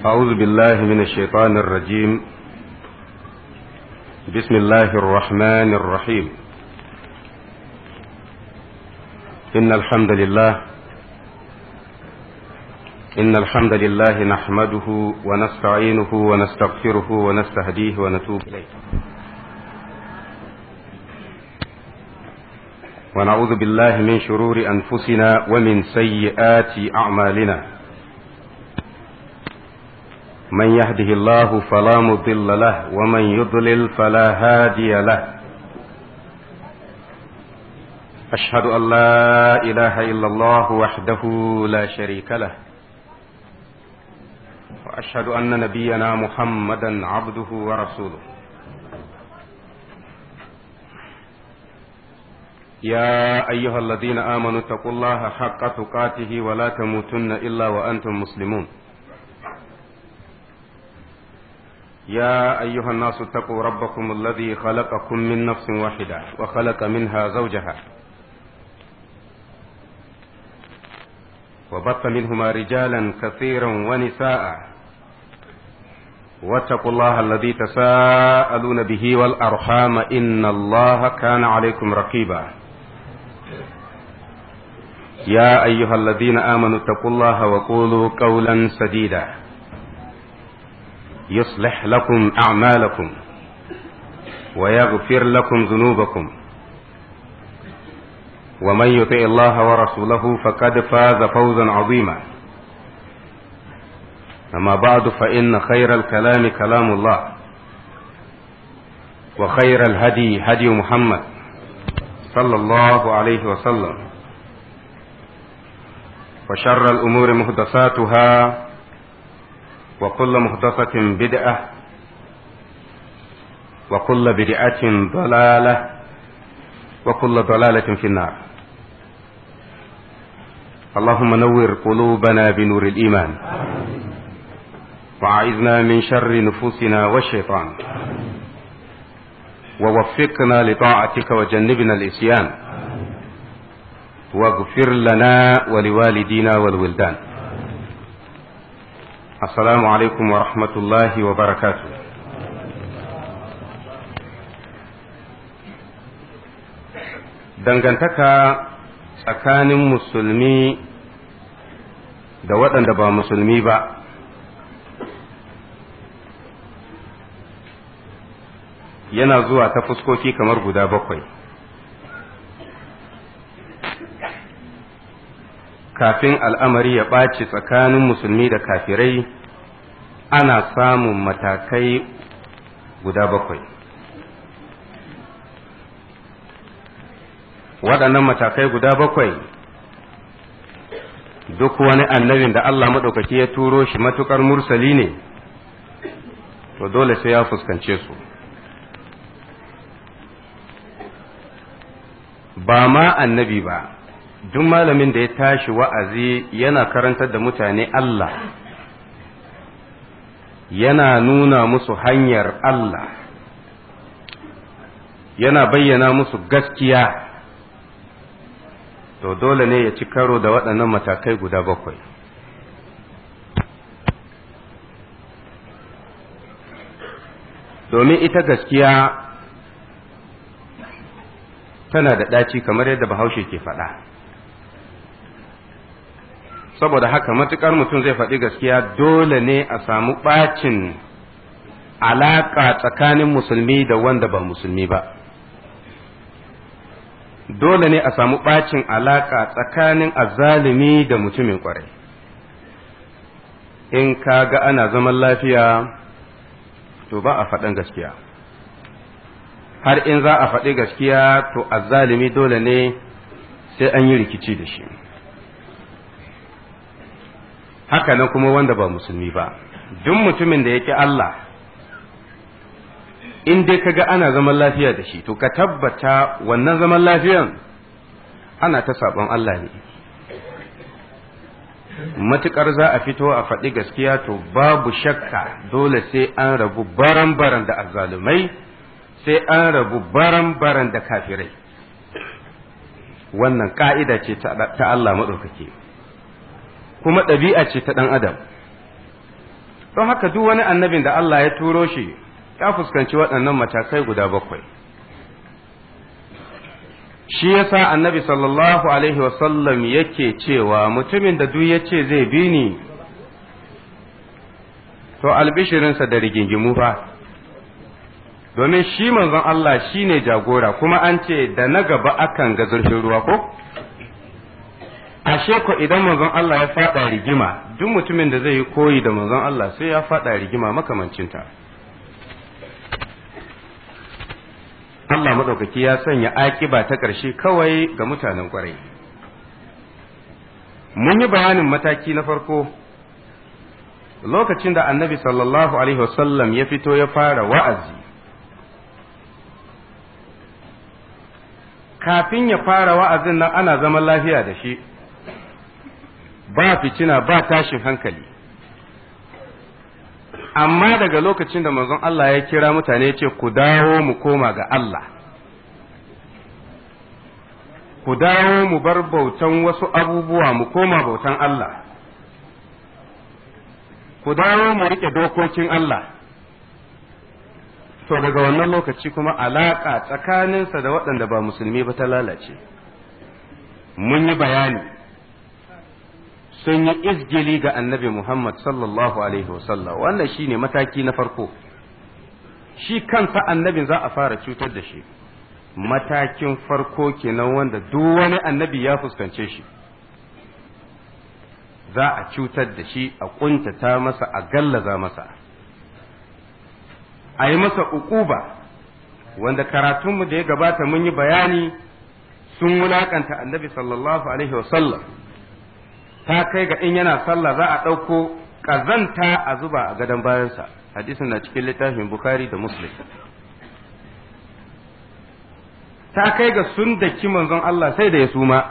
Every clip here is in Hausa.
أعوذ بالله من الشيطان الرجيم بسم الله الرحمن الرحيم إن الحمد لله إن الحمد لله نحمده ونستعينه ونستغفره ونستهديه ونتوب إليه ونعوذ بالله من شرور أنفسنا ومن سيئات أعمالنا من يهده الله فلا مضل له ومن يضلل فلا هادي له أشهد أن لا إله إلا الله وحده لا شريك له وأشهد أن نبينا محمدا عبده ورسوله يا أيها الذين آمنوا اتقوا الله حق تقاته ولا تموتن إلا وأنتم مسلمون يا أيها الناس اتقوا ربكم الذي خلقكم من نفس واحدة وخلق منها زوجها وبث منهما رجالا كثيرا ونساء واتقوا الله الذي تساءلون به والأرحام إن الله كان عليكم رقيبا يا أيها الذين آمنوا اتقوا الله وقولوا قولا سديدا يصلح لكم أعمالكم ويغفر لكم ذنوبكم ومن يطع الله ورسوله فقد فاز فوزا عظيما أما بعد فإن خير الكلام كلام الله وخير الهدي هدي محمد صلى الله عليه وسلم وشر الأمور محدثاتها وكل محدثة بدعة وكل بدعة ضلالة وكل ضلالة في النار اللهم نور قلوبنا بنور الإيمان وأعذنا من شر نفوسنا والشيطان ووفقنا لطاعتك وجنبنا الإسيان واغفر لنا ولوالدينا والولدان السلام عليكم ورحمة الله وبركاته dangantaka tsakanin musulmi da waɗanda ba musulmi ba yana zuwa ta fuskoki kamar guda bakwai kafin al'amari ya ɓaci tsakanin musulmi da kafirai ana samun matakai guda bakwai waɗannan matakai guda bakwai duk wani annabin da Allah maɗaukaki ya turo shi matuƙar mursali ne to dole sai ya fuskance su ba ma annabi ba duk malamin da ya tashi wa'azi yana karantar da mutane Allah yana nuna musu hanyar Allah yana bayyana musu gaskiya to dole ne ya ci karo da waɗannan matakai guda bakwai domin ita gaskiya tana da ɗaci kamar yadda bahaushe ke faɗa saboda haka matuƙar mutum zai faɗi gaskiya dole ne a samu ɓacin alaƙa tsakanin musulmi da wanda ba musulmi ba dole ne a samu ɓacin alaƙa tsakanin azalimi da mutumin ƙwarai in ka ga ana zaman lafiya to ba a faɗin gaskiya har in za a faɗi gaskiya to azzalimi dole ne sai an yi rikici da shi haka nan kuma wanda ba musulmi ba duk mutumin da yake Allah in dai kaga ana zaman lafiya da shi to ka tabbata wannan zaman lafiyan ana ta sabon Allah ne matukar za a fito a faɗi gaskiya to babu shakka dole sai an rabu baran-baran da azzalumai sai an rabu baran-baran da kafirai wannan ka'ida ce ta Allah maɗaukaki kuma ɗabi'a ce ta ɗan adam don haka duk wani annabin da Allah ya turo shi ya fuskanci waɗannan matakai guda bakwai shi yasa annabi sallallahu alaihi wasallam yake cewa mutumin da duk ya ce zai bi ni to albishirinsa da rigingimu fa domin shi manzon Allah shi ne jagora kuma an ce da na gaba akan ga zurfin ruwa ko ashe ko idan manzon Allah ya fada rigima duk mutumin da zai yi koyi da manzon Allah sai ya fada rigima makamancinta Allah maɗaukaki ya sanya akiba ta ƙarshe kawai ga mutanen ƙwarai mun yi bayanin mataki na farko lokacin da annabi sallallahu alaihi wasallam ya fito ya fara wa'azi kafin ya fara wa'azin nan ana zaman lafiya da shi ba fitina ba tashin hankali amma daga lokacin da manzon Allah ya kira mutane ce ku dawo mu koma ga Allah ku dawo mu bar bautan wasu abubuwa mu koma bautan Allah ku dawo mu rike dokokin Allah to daga wannan lokaci kuma alaƙa tsakaninsa da waɗanda ba musulmi ba ta lalace mun yi bayani sun yi izgili ga annabi Muhammad sallallahu alaihi wasallam wannan shine mataki na farko shi kansa annabin za a fara cutar da shi matakin farko kenan wanda duk wani annabi ya fuskance shi za a cutar da shi a kuntata masa a gallaza masa a yi masa uquba wanda karatunmu da ya gabata mun yi bayani sun wulakanta annabi sallallahu alaihi wasallam ta kai ga in yana sallah za a ɗauko ƙazanta a zuba a gadon bayansa hadisin na cikin littafin bukhari da muslim ta kai ga sun daki manzon Allah sai da ya suma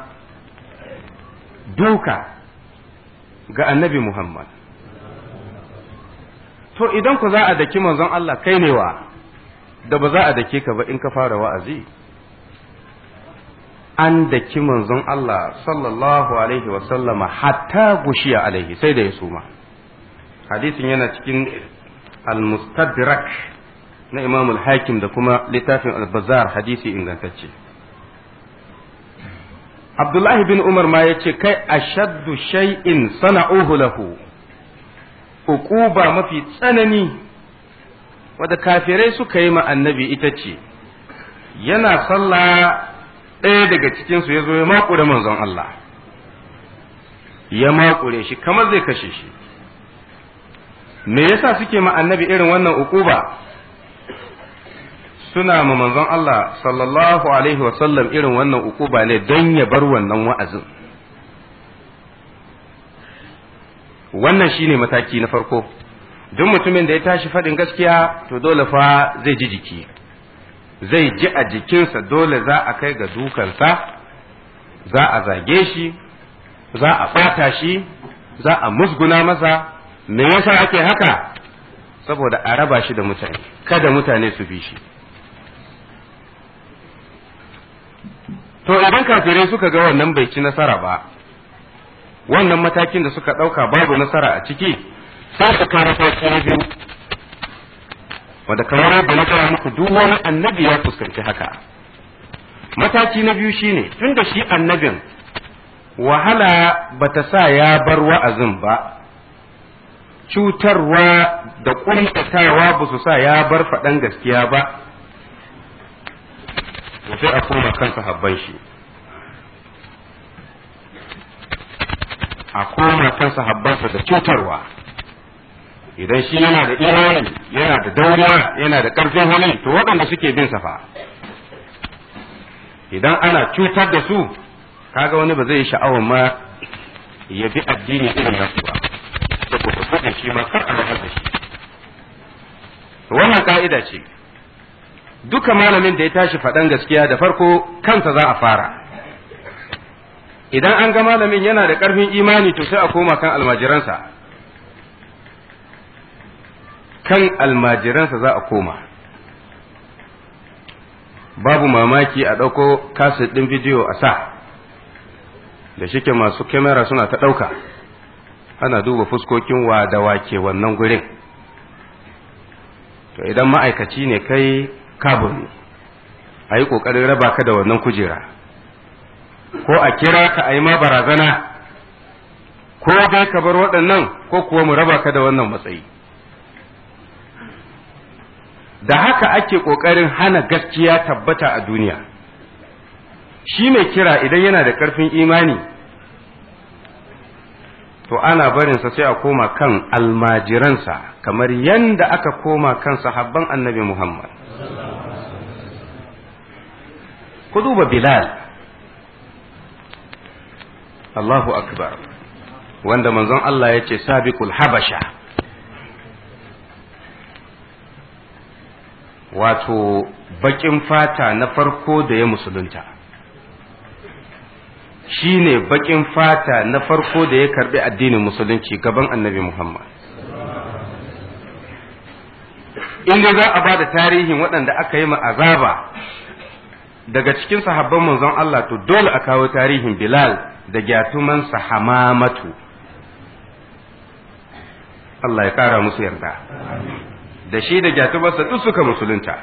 duka ga annabi Muhammad to idan ku za a daki manzon Allah kai ne wa da ba za a dake ka ba in ka fara wa'azi an daki manzon Allah sallallahu alaihi wasallama hatta gushiya alaihi sai da ya suma hadisin yana cikin al-mustadrak na imam al-hakim da kuma littafin al-bazar hadisi ingantacce abdullahi bin umar ma ya ce kai ashaddu shay'in sana'uhu lahu uquba mafi tsanani wadda kafirai suka yi ma annabi ita ce yana sallah ɗaya daga cikinsu ya zo ya makure manzon Allah ya makure shi kamar zai kashe shi me yasa suke ma annabi irin wannan uquba suna ma manzon Allah sallallahu alaihi wasallam irin wannan uquba ne don ya bar wannan wa'azin wannan shine mataki na farko duk mutumin da ya tashi faɗin gaskiya to dole fa zai ji jiki zai ji a jikinsa dole za a kai ga dukansa za a zage shi za a ɓata shi za a musguna masa me yasa ake haka saboda a raba shi da mutane kada mutane su bi shi to idan kafirai suka ga wannan bai ci nasara ba wannan matakin da suka ɗauka babu nasara a ciki sai su kara sauki na biyu wanda kamar yadda na gaya muku duk wani annabi ya fuskanci haka mataki na biyu shine tun da shi annabin wahala bata sa ya bar wa'azin ba cutarwa da ƙuntatawa ba su sa ya bar faɗan gaskiya ba sai a koma kansa habban shi a koma kansa habbansa da cutarwa idan shi yana da imani yana da dauriya yana da ƙarfin hali to waɗanda suke bin sa fa idan ana cutar da su kaga wani ba zai yi sha'awar ma ya bi addini irin nasu ba saboda gudun shi ma kar a rahar da shi wannan ka'ida ce duka malamin da ya tashi faɗan gaskiya da farko kansa za a fara idan an ga malamin yana da ƙarfin imani to sai a koma kan almajiransa kan almajiransa za a koma babu mamaki a ɗauko kaset ɗin bidiyo a sa da shike masu kyamara suna ta ɗauka ana duba fuskokin wa da wake wannan gurin to idan ma'aikaci ne kai kabur ne a yi ƙoƙarin raba ka da wannan kujera ko a kira ka a yi ma barazana ko dai ka bar waɗannan ko kuwa mu raba ka da wannan matsayi da haka ake ƙoƙarin hana gaskiya tabbata a duniya shi mai kira idan yana da ƙarfin imani to ana barinsa sai a koma kan almajiransa kamar yanda aka koma kan sahabban annabi Muhammad ku duba Bilal Allahu akbar wanda manzon Allah ya ce sabiqul habasha wato bakin fata na farko da ya musulunta shi ne bakin fata na farko da ya karbi addinin musulunci gaban annabi Muhammad inda za a ba da tarihin waɗanda aka yi azaba daga cikin sahabban manzon Allah to dole a kawo tarihin Bilal da gyatumansa hamamatu Allah ya ƙara musu yarda da shi da gyatumarsa duk suka musulunta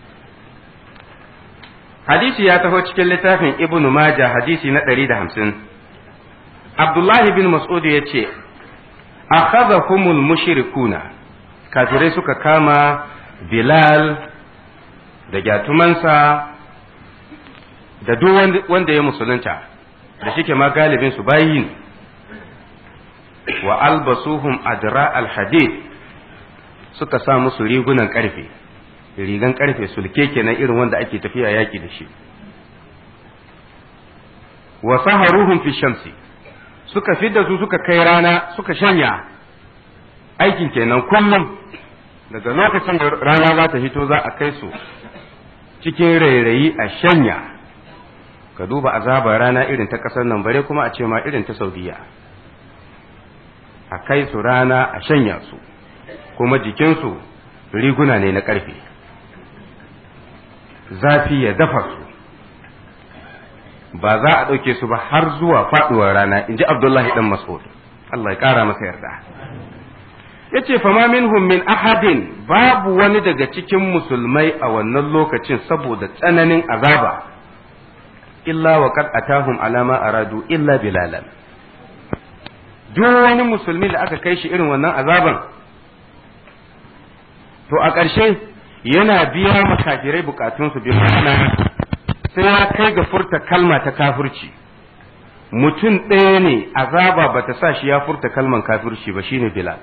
hadisi ya taho cikin littafin ibnu majah hadisi na ɗari da hamsin abdullahi bin mas'ud ya ce akhadhahumul mushrikuna kafirai suka kama bilal da gyatumansa da duk wanda ya musulunta da shike ma galibin su bayi wa albasuhum adra al-hadid suka sa musu rigunan karfe rigan karfe sulke kenan irin wanda ake tafiya yaki da shi wa saharuhum fi shamsi suka fidda su suka kai rana suka shanya aikin kenan kullum daga lokacin da rana za ta hito za a kai su cikin rairayi a shanya ka duba azabar rana irin ta ƙasar nan bare kuma a ce ma irin ta saudiya a kai su rana a shanya su kuma jikinsu riguna ne na ƙarfe zafi ya dafa su ba za a ɗauke su ba har zuwa faɗuwar rana in ji abdullahi ɗan mas'ud Allah ya ƙara masa yarda ya ce fama minhum min ahadin babu wani daga cikin musulmai a wannan lokacin saboda tsananin azaba illa wa qad atahum alama aradu illa bilalan duk wani musulmi da aka kai shi irin wannan azaban to a ƙarshe yana biya makafirai bukatunsu bi ma'ana sai ya kai ga furta kalma ta kafirci mutum ɗaya ne azaba bata sa shi ya furta kalman kafirci ba shine bilal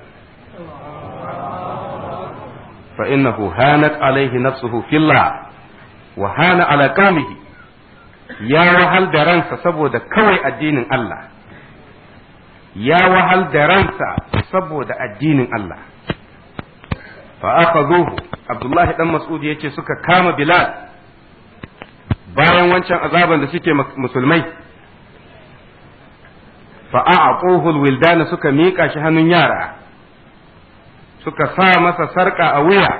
fa innahu hanat alaihi nafsuhu fillah wa hana ala qamihi ya wahal da ransa saboda kawai addinin Allah ya wahal da ransa saboda addinin Allah fa akhadhuhu Abdullahi dan Mas'ud yace suka kama Bilal bayan wancan azaban da suke musulmai fa a'quhu alwildana suka mika shi hannun yara suka sa masa sarka a wuya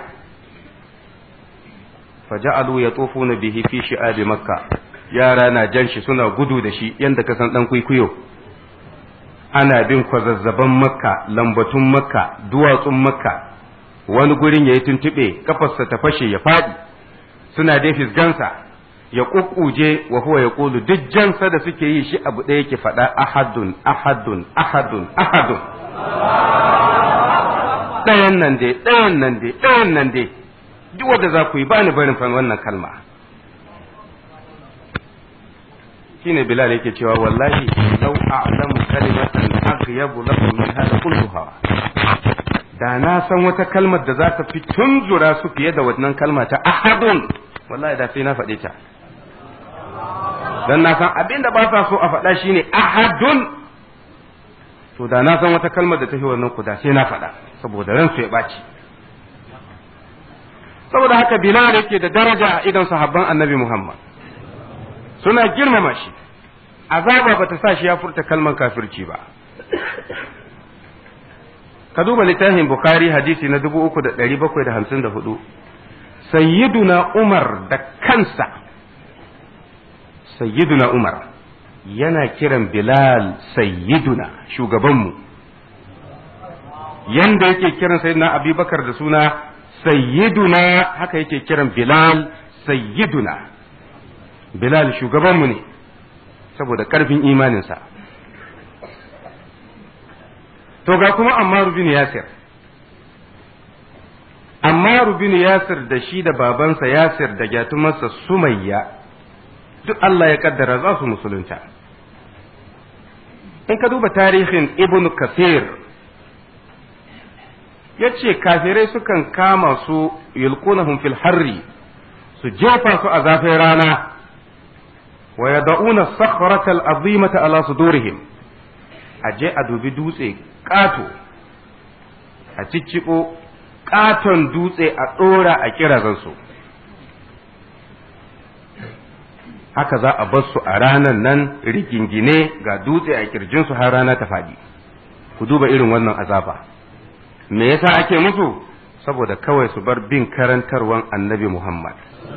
fa ja'alu yatufuna bihi fi shi'abi makka yara na jan shi suna gudu da shi yanda ka san dan kuikuyo ana bin kwazazzaban makka lambatun makka duwatsun makka wani gurin ya yi tuntuɓe kafarsa ta fashe ya faɗi suna dai fisgansa ya ƙuƙuje wa huwa ya ƙulu duk jansa da suke yi shi abu ɗaya yake faɗa ahadun ahadun ahadun ahadun ɗayan nan dai ɗayan nan dai ɗayan nan dai duk wanda za ku yi ba ni barin fan wannan kalma shine bilal yake cewa wallahi law a'lamu kalimatan aghyabu lakum min hada kulluha da na san wata kalmar da za ta fi tunzura su fiye da wannan kalma ta ahadun wallahi da sai na faɗe ta dan na san abin da ba sa so a faɗa shine ahadun to da na san wata kalmar da ta fi wannan ku da sai na faɗa saboda ransu ya ɓaci saboda haka bilal yake da daraja a idan sahabban annabi muhammad suna girmama shi azaba bata sa shi ya furta kalman kafirci ba ka duba littafin bukhari hadisi na 3754 sayyiduna umar da kansa sayyiduna umar yana kiran bilal sayyiduna shugabanmu yanda yake kiran sayyidina abubakar da suna sayyiduna haka yake kiran bilal sayyiduna bilal shugabanmu ne saboda ƙarfin imaninsa to ga kuma ammaru bin yasir ammaru bin yasir da shi da babansa yasir da gyatumarsa sumayya duk Allah ya kaddara za su musulunta in ka duba tarihin ibn kasir ya ce kafirai sukan kama su yulqunahum fil harri su jefa su a zafin rana wa yad'una sakhrata al-azimata ala sudurihim aje a dubi dutse ƙato a cicciko ƙaton dutse a ɗora a kirazansu haka za a bar su a ranar nan rigingine ga dutse a kirjinsu har rana ta faɗi ku duba irin wannan azaba me yasa ake musu saboda kawai su bar bin karantarwan annabi Muhammad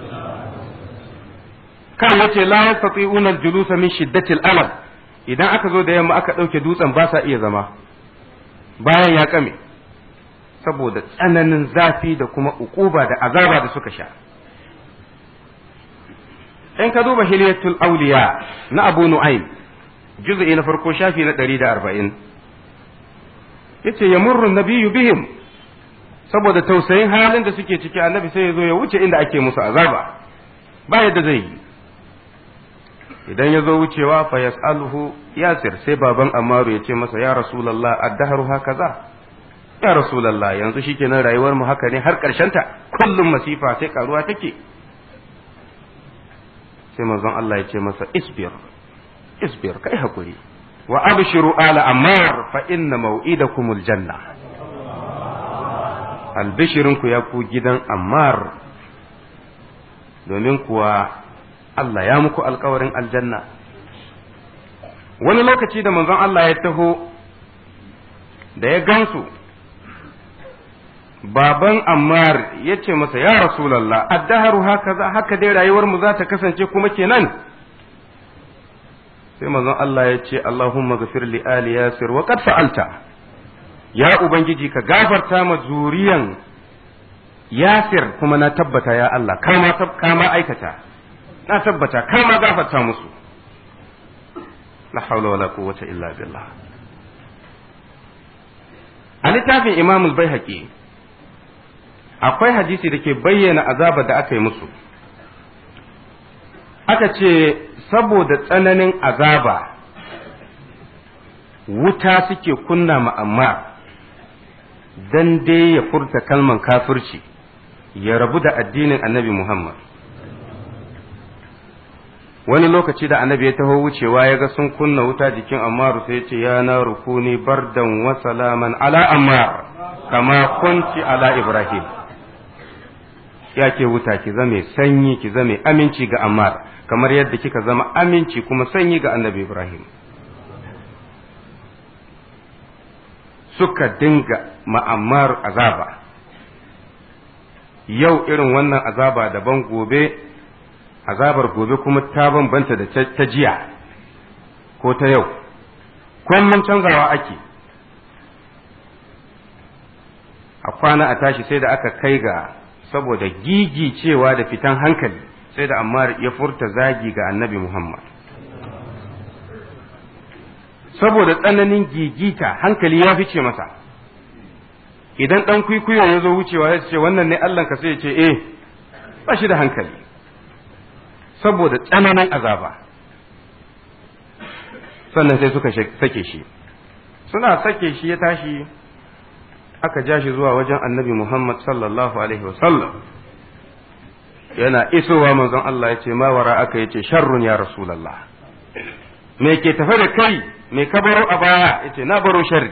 kan wace la yastati'una al-julusa min shiddatil alam idan aka zo da yamma aka ɗauke dutsen ba sa iya zama bayan ya kame saboda tsananin zafi da kuma ukuba da azaba da suka sha in ka duba hilyatul auliya na abu nu'aym juz'i na farko shafi na 140 yace yamurru nabiyyu bihim saboda tausayin halin da suke ciki annabi sai ya zo ya wuce inda ake musu azaba ba yadda zai yi idan ya zo wucewa fa yas'aluhu yasir sai baban amaru ya ce masa ya rasulullah addahru hakaza ya rasulullah yanzu shikenan rayuwar mu haka ne har karshen ta kullum masifa sai karuwa take sai manzon Allah ya ce masa isbir isbir kai hakuri wa abshiru ala ammar fa inna maw'idakumul janna albishirinku ya ku gidan ammar domin kuwa Allah ya muku alkawarin aljanna wani lokaci da manzon Allah ya taho da ya gansu baban Ammar ya ce masa ya Rasulallah addaharu haka za haka dai rayuwar mu za ta kasance kuma kenan sai manzon Allah ya ce Allahumma ghafir li ali yasir wa qad fa'alta ya ubangiji ka gafarta ma zuriyan yasir kuma na tabbata ya Allah kama kama aikata na tabbata kama gafarta musu la haula wala quwwata illa billah a littafin Imam al-Baihaqi akwai hadisi da ke bayyana azabar da aka yi musu aka ce saboda tsananin azaba wuta suke kunna ma'amma dan dai ya furta kalman kafirci ya rabu da addinin annabi Muhammad wani lokaci da annabi ya taho wucewa ya ga sun kunna wuta jikin Ammaru sai ya ce ya na rukuni bardan wa salaman ala Ammar kama kunci ala Ibrahim ya ke wuta ki zame sanyi ki zame aminci ga Ammar kamar yadda kika zama aminci kuma sanyi ga annabi Ibrahim suka dinga ma'ammar azaba yau irin wannan azaba daban gobe azabar gobe kuma ta bambanta da ta jiya ko ta yau kullum canzawa ake a kwana a tashi sai da aka kai ga saboda gigi cewa da fitan hankali sai da ammar ya furta zagi ga annabi muhammad saboda tsananin gigita hankali ya fice masa idan ɗan kwikwiyo ya zo wucewa ya ce wannan ne Allahnka sai ya ce eh ba shi da hankali saboda tsananin azaba sannan sai suka sake shi suna sake shi ya tashi aka ja shi zuwa wajen annabi Muhammad sallallahu alaihi wasallam yana isowa manzon Allah ya ce ma wara aka yace sharrun ya rasulullah me ke tafe da kai me ka baro a baya yace na baro sharri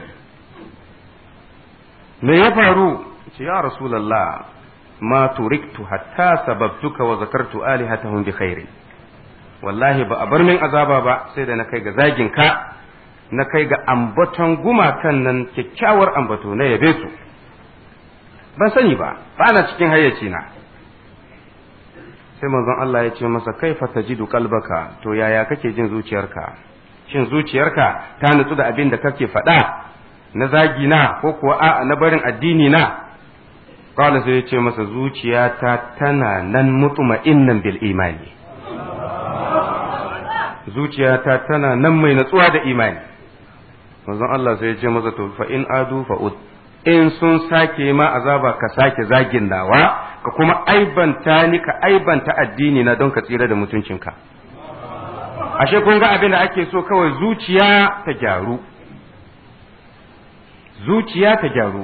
me ya faru yace ya rasulullah ma turiktu hatta sababtuka wa zakartu alihatahum bi khairin wallahi ba a bar min azaba ba sai da na kai ga zagin ka na kai ga ambaton gumakan nan kyakkyawar ambato na yabe su ban sani ba ba na cikin hayyaci na sai manzon Allah ya ce masa kaifa tajidu qalbaka to yaya kake jin zuciyarka shin zuciyarka ta nutsu da abin da kake faɗa na zagi na ko kuwa a na barin addini na qala sai ya ce masa zuciyata tana nan mutma'innan bil imani zuciyata tana nan mai natsuwa da imani manzon Allah sai ya ce masa to fa in adu fa ud in sun sake ma azaba ka sake zagin nawa ka kuma aibanta ni ka aibanta addini na don ka tsira da mutuncinka ashe kun ga abin da ake so kawai zuciya ta gyaru zuciya ta gyaru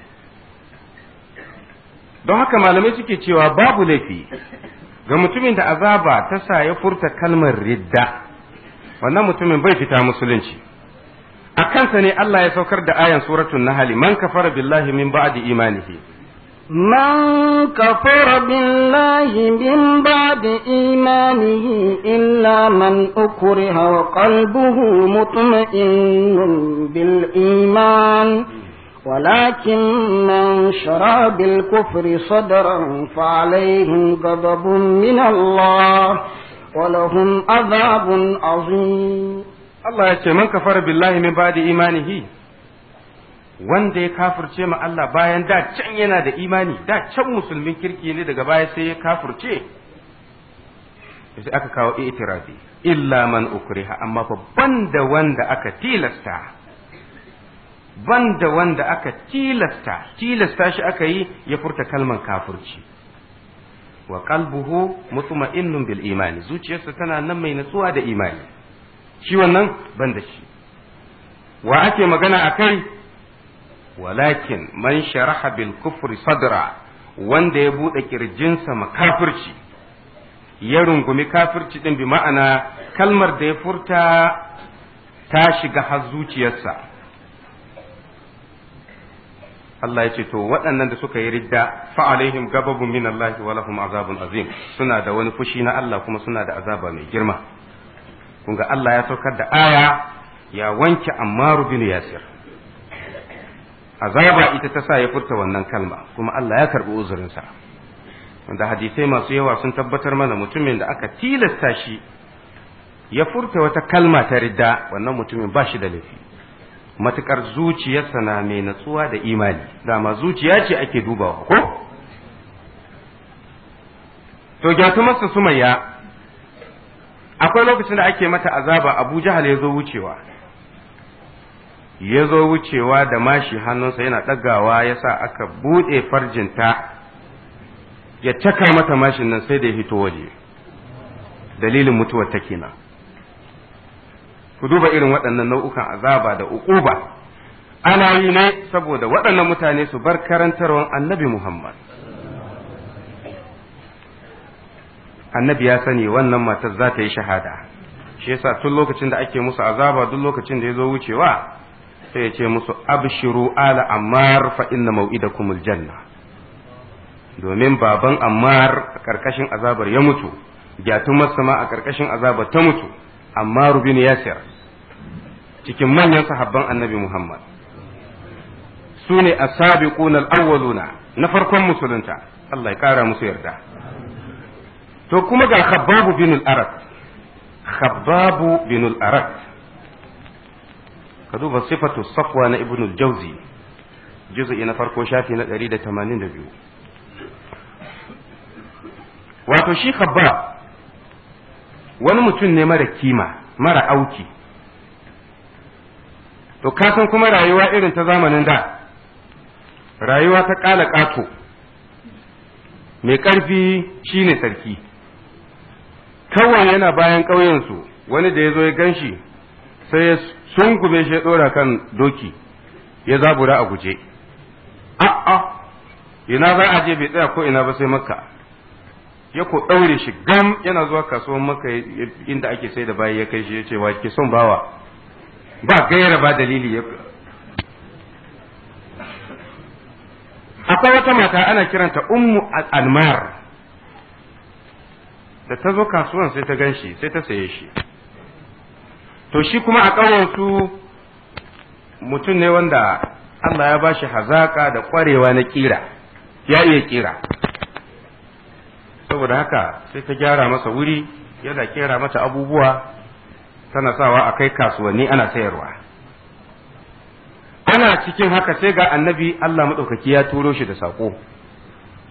don haka malamai suke cewa babu laifi ga mutumin da azaba ta sa ya furta kalmar ridda wannan mutumin bai fita musulunci a kansa ne Allah ya saukar da ayan suratul nahl man kafara billahi min ba'di imanihi من كفر بالله من بعد إيمانه إلا من أكره وقلبه مطمئن بالإيمان ولكن من شرى بالكفر صدرا فعليهم غضب من الله ولهم عذاب عظيم Allah ya ce man kafara billahi min ba'di imanihi wanda ya kafirce ma Allah bayan da can yana da imani da can musulmin kirki ne daga baya sai ya kafirce sai aka kawo itirafi illa man ukriha amma fa banda wanda aka tilasta banda wanda aka tilasta tilasta shi aka yi ya furta kalman kafirci wa qalbuhu mutma'innun bil imani zuciyarsa tana nan mai natsuwa da imani shi wannan banda shi wa ake magana akai walakin man sharaha bil kufri sadra wanda ya bude kirjinsa makafirci ya rungumi kafirci din bi ma'ana kalmar da ya furta ta shiga har zuciyarsa Allah ya ce to waɗannan da suka yi ridda fa alaihim gababun min Allah wa lahum azabun azim suna da wani fushi na Allah kuma suna da azaba mai girma kun ga Allah ya saukar da aya ya wanke Ammar bin Yasir azaba ita ta sa ya furta wannan kalma kuma Allah ya karbi uzurinsa wanda hadisai masu yawa sun tabbatar mana mutumin da aka tilasta shi ya furta wata kalma ta ridda wannan mutumin ba shi da laifi matukar zuciyarsa na mai natsuwa da imani dama zuciya ce ake dubawa ko to gyatumarsa sumayya akwai lokacin da ake mata azaba abu jahal ya zo wucewa ya zo wucewa da mashi hannunsa yana ɗagawa ya sa aka buɗe farjinta ya caka mata mashin nan sai da ya hito waje dalilin mutuwar ta kenan ku duba irin waɗannan nau'ukan azaba da uquba ana yi ne saboda waɗannan mutane su bar karantarwar annabi Muhammad annabi ya sani wannan matar za ta yi shahada shi yasa tun lokacin da ake musu azaba duk lokacin da ya zo wucewa sai ya ce musu abshiru ala ammar fa inna mau'idakumul janna domin baban ammar a karkashin azabar ya mutu gyatun masama a karkashin azabar ta mutu ammar bin yasir cikin manyan sahabban annabi muhammad su ne as-sabiquna al-awwaluna na farkon musulunta Allah ya kara musu yarda to kuma ga khabbabu bin al-arat khabbabu bin al-arat ka duba sifatu safwa na ibn al-jawzi juz'i na farko shafi na 182 wato shi khabbab wani mutum ne mara kima mara auki to kasan kuma rayuwa irin ta zamanin da rayuwa ta kala ƙato mai ƙarfi shine sarki kawai yana bayan ƙauyensu wani da ya zo ya gan shi sai ya sungume shi ya ɗora kan doki ya zabura a guje a'a ina za a je bai tsaya ko ina ba sai makka ya ko ɗaure shi gam yana zuwa kasuwan makka inda ake sai da bayi ya kai shi ya ce wa ke son bawa ba gaira ba dalili ya akwai wata mata ana kiranta ummu almar da ta zo kasuwan sai ta gan shi sai ta saye shi to shi kuma a ƙauyensu mutum ne wanda Allah ya ba shi hazaƙa da ƙwarewa na ƙira ya iya ƙira saboda haka sai ta gyara masa wuri yana kera mata abubuwa tana sawa a kai kasuwanni ana sayarwa ana cikin haka sai ga annabi Allah maɗaukaki ya turo shi da saƙo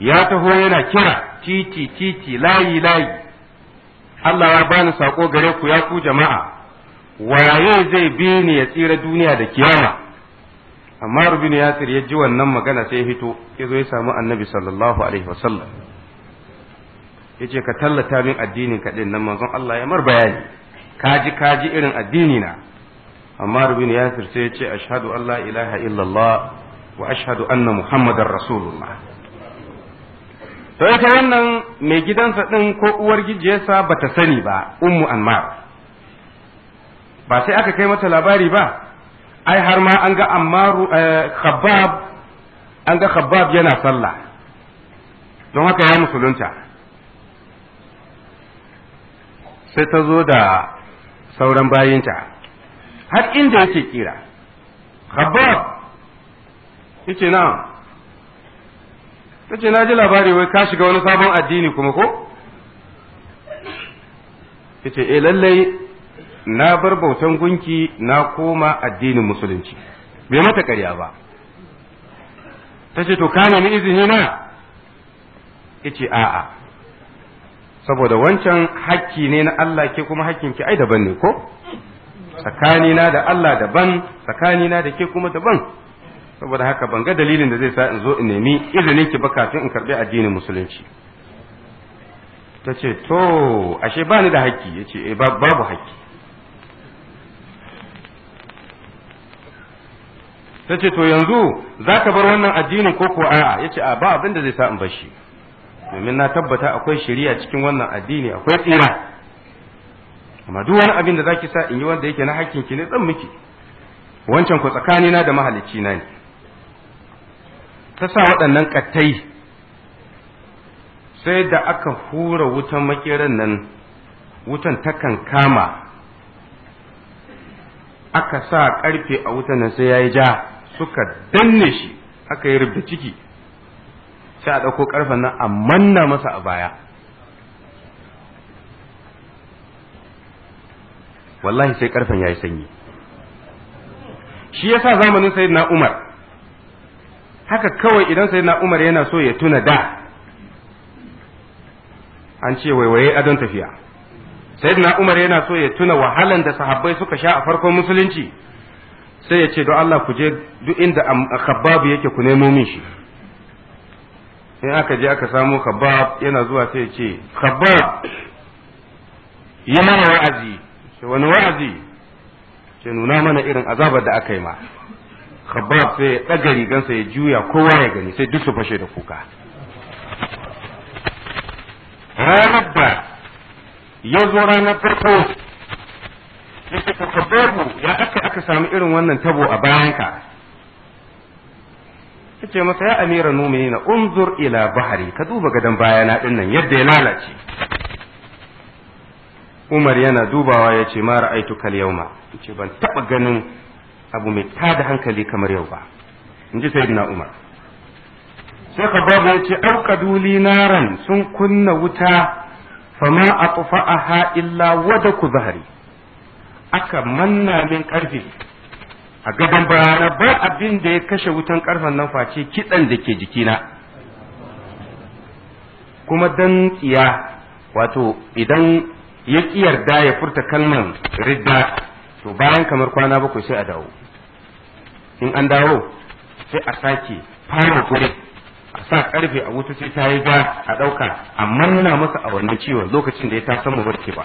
ya taho yana kira titi titi layi layi Allah ya bani sako gare ku ya ku jama'a waye zai bi ni ya tsira duniya da kiyama amma rubin yasir ya ji wannan magana sai ya fito ya zo ya samu annabi sallallahu alaihi wasallam ya ce ka tallata min addinin ka din nan manzon Allah ya mar bayani kaji kaji irin addini na amma rubin yasir sai ya ce ashhadu an la ilaha illallah wa ashhadu anna muhammadar rasulullah to ita wannan mai gidansa din ko uwar gijiyarsa bata sani ba ummu anmar ba sai aka kai mata labari ba ai har ma an ga ammaru khabbab an ga khabbab yana sallah don haka ya musulunta sai ta zo da sauran bayinta har inda yake kira khabbab yace na ta ce na ji labari wai ka shiga wani sabon addini kuma ko yace eh lallai na bar bautan gunki na koma addinin musulunci bai mata ƙarya ba ta ce to ka nemi izini na yace a'a saboda wancan hakki ne na Allah ke kuma hakkinki ai daban ne ko tsakanina da Allah daban tsakanina da ke kuma daban saboda haka ban ga dalilin da zai sa in zo in nemi izinin ki ba kafin in karbi addinin musulunci ta ce to ashe ba ni da hakki ya ce babu hakki ta ce to yanzu za ka bar wannan addinin ko ko a'a ya ce a ba abin da zai sa in bar shi domin na tabbata akwai shari'a cikin wannan addini akwai tsira amma duk wani abin da zaki sa in yi wanda yake na hakkin ki ne zan miki wancan ku tsakanina da mahalicci na ne ta sa waɗannan ƙattai sai da aka hura wutan makeran nan wutan takan kama aka sa ƙarfe a wutan nan sai ya yi ja suka danne shi aka yi rubda ciki sai a ɗauko ƙarfen nan a manna masa a baya wallahi sai ƙarfen ya yi sanyi shi yasa zamanin sayyidina Umar haka kawai idan sayyidina Umar yana so ya tuna da an ce waiwaye adon tafiya sayyidina Umar yana so ya tuna wahalan da sahabbai suka sha a farkon musulunci sai ya ce don Allah ku je duk inda khabbab yake ku nemo min shi in aka je aka samu khabbab yana zuwa sai ya ce khabbab yi mana wa'azi sai wani wa'azi ce nuna mana irin azabar da aka yi ma khabbab sai ya ɗaga rigansa ya juya kowa ya gani sai duk su fashe da kuka ranar da ya zo ranar farko ya ce ka khabbabu ya aka aka samu irin wannan tabo a bayanka ya ce masa ya amira na unzur ila bahari ka duba gadon bayana ɗin nan yadda ya lalace Umar yana dubawa ya ce ma ra'aitu kal yauma ce ban taba ganin abu mai tada hankali kamar yau ba in ji sayyidina Umar sai Khabbab ya ce auqadu li naran sun kunna wuta fama atfa'aha illa wadaku zahari aka manna min karfe a gaban bayana ba abin da ya kashe wutan karfen nan face kitsan da ke jikina kuma dan tsiya wato idan ya ƙi yarda ya furta kalman ridda to bayan kamar kwana bakwai sai a dawo in an dawo sai a sake fara kure a sa karfe a wuta sai ta yi ga a ɗauka a manna masa a wannan ciwon lokacin da ya ta samu barke ba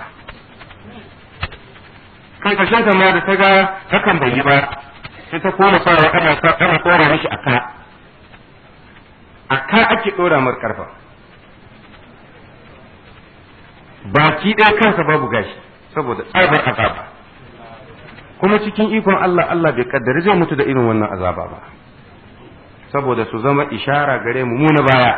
kan ƙarshen ta ma da ta ga hakan bai yi ba sai ta koma sawa ana ana tsora mishi aka aka ake ɗora mar karfa baki ɗaya kansa babu gashi saboda tsabar azaba kuma cikin ikon Allah Allah bai kaddari zai mutu da irin wannan azaba ba saboda su zama ishara gare mu mu na baya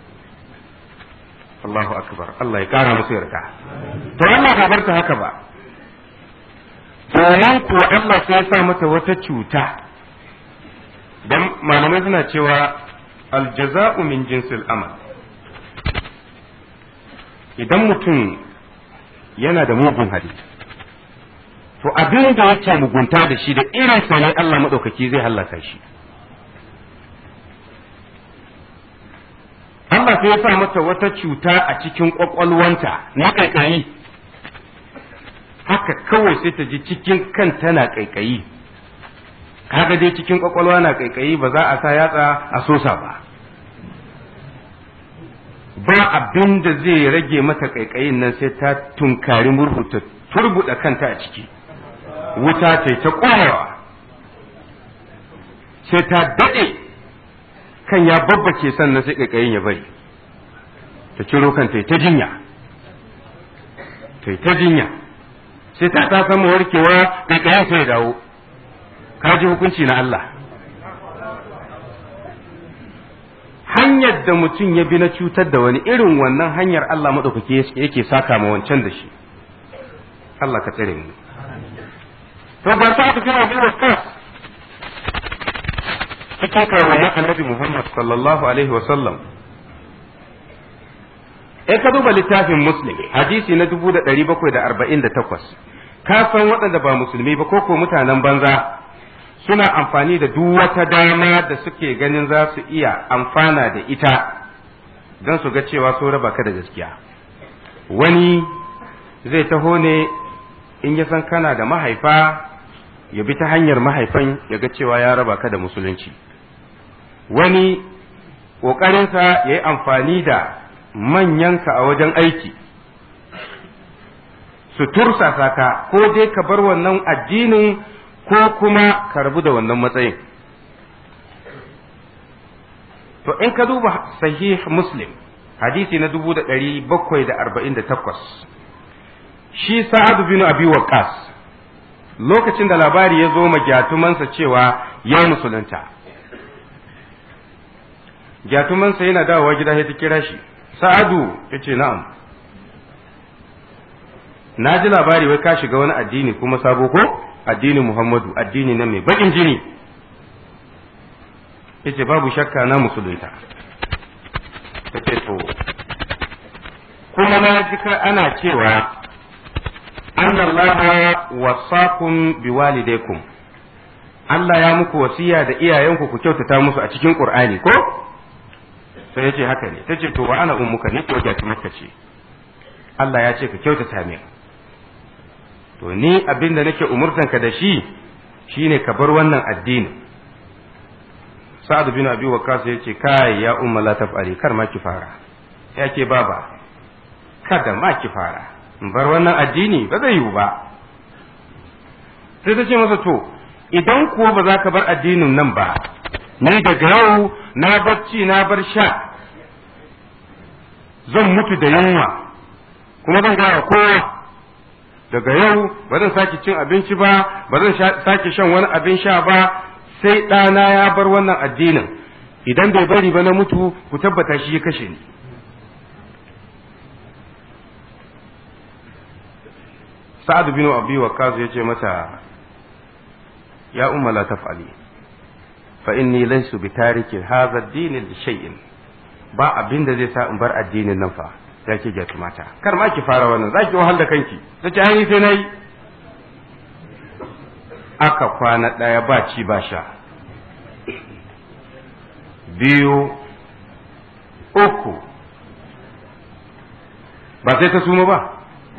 Allahu akbar Allah ya kara musu yarda to Allah ba barta haka ba sannan kuwa Allah sai ya sa mata wata cuta dan malamai suna cewa aljaza'u min jinsil amal idan mutum yana da mugun hali to abin da yake mugunta da shi da irin sa ne Allah maɗaukaki zai hallaka shi Allah Allah sai ya sa mata wata cuta a cikin kwakwalwanta na kaikayi haka kawai sai ta ji cikin kan tana kaikayi kaga dai cikin kwakwalwa na kaikayi ba za a sa yatsa a sosa ba ba abin da zai rage mata kaikayin nan sai ta tunkari murhu ta turbuda kanta a ciki wuta ta ta ƙwarewa sai ta daɗe kan ya babbace sannan sai kaikayin ya bari ta ciro kanta ta jinya ta ta jinya sai ta ta samu warkewa kaikayin sai ya dawo ka ji hukunci na Allah hanyar da mutum ya bi na cutar da wani irin wannan hanyar Allah maɗaukaki yake saka ma wancan da shi Allah ka tsare mu to ba sa ta kira zuwa kas cikin kawayen annabi Muhammad sallallahu alaihi wa sallam in ka duba littafin muslim hadisi na 1748 ka san waɗanda ba musulmi ba ko ko mutanen banza suna amfani da duk wata dama da suke ganin za su iya amfana da ita don su ga cewa so raba ka da gaskiya wani zai taho ne in ya san kana da mahaifa ya bi ta hanyar mahaifan ya ga cewa ya raba ka da musulunci wani ƙoƙarinsa ya yi amfani da manyanka a wajen aiki su tursasa ka ko dai ka bar wannan addinin ko kuma ka rabu da wannan matsayin to in ka duba sahih muslim hadisi na dubu da ɗari bakwai da arba'in da takwas shi sa'adu bin abi waqas lokacin da labari ya zo ma gyatumansa cewa ya musulunta gyatumansa yana dawowa gida ya ta kira shi sa'adu ya ce na'am na ji labari wai ka shiga wani addini kuma sabo ko addinin muhammadu addini na mai baƙin jini ya ce babu shakka na musulunta ta ce to kuma na ji ana cewa anna allaha wasakum biwalidaykum Allah ya muku wasiya da iyayenku ku kyautata musu a cikin Qur'ani ko sai ya ce haka ne ta ce to wa ana ummuka ne ko gyati maka ce Allah ya ce ka kyautata min to ni abin da nake umurtanka da shi shine ka bar wannan addini sa'ad bin abi waqas ya ce kai ya umma la taf'ali kar ma ki fara ya ke baba kada ma ki fara in bar wannan addini ba zai yiwu ba sai ta ce masa to idan kuwa ba za ka bar addinin nan ba ni daga yau na barci na bar sha zan mutu da yunwa kuma zan gara kowa daga yau ba zan sake cin abinci ba ba zan sake shan wani abin sha ba sai ɗana ya bar wannan addinin idan bai bari ba na mutu ku tabbata shi ya kashe ni sa'ad bin abi waqqas ya ce mata ya umma la taf'ali fa inni laysu bi tarikin hadha ad-din li shay'in ba abin da zai sa in bar addinin nan fa ya ke gyatu mata kar ma ki fara wannan zaki wahal da kanki tace ai sai nayi aka kwana daya ba ci ba sha biyu uku ba sai ta suma ba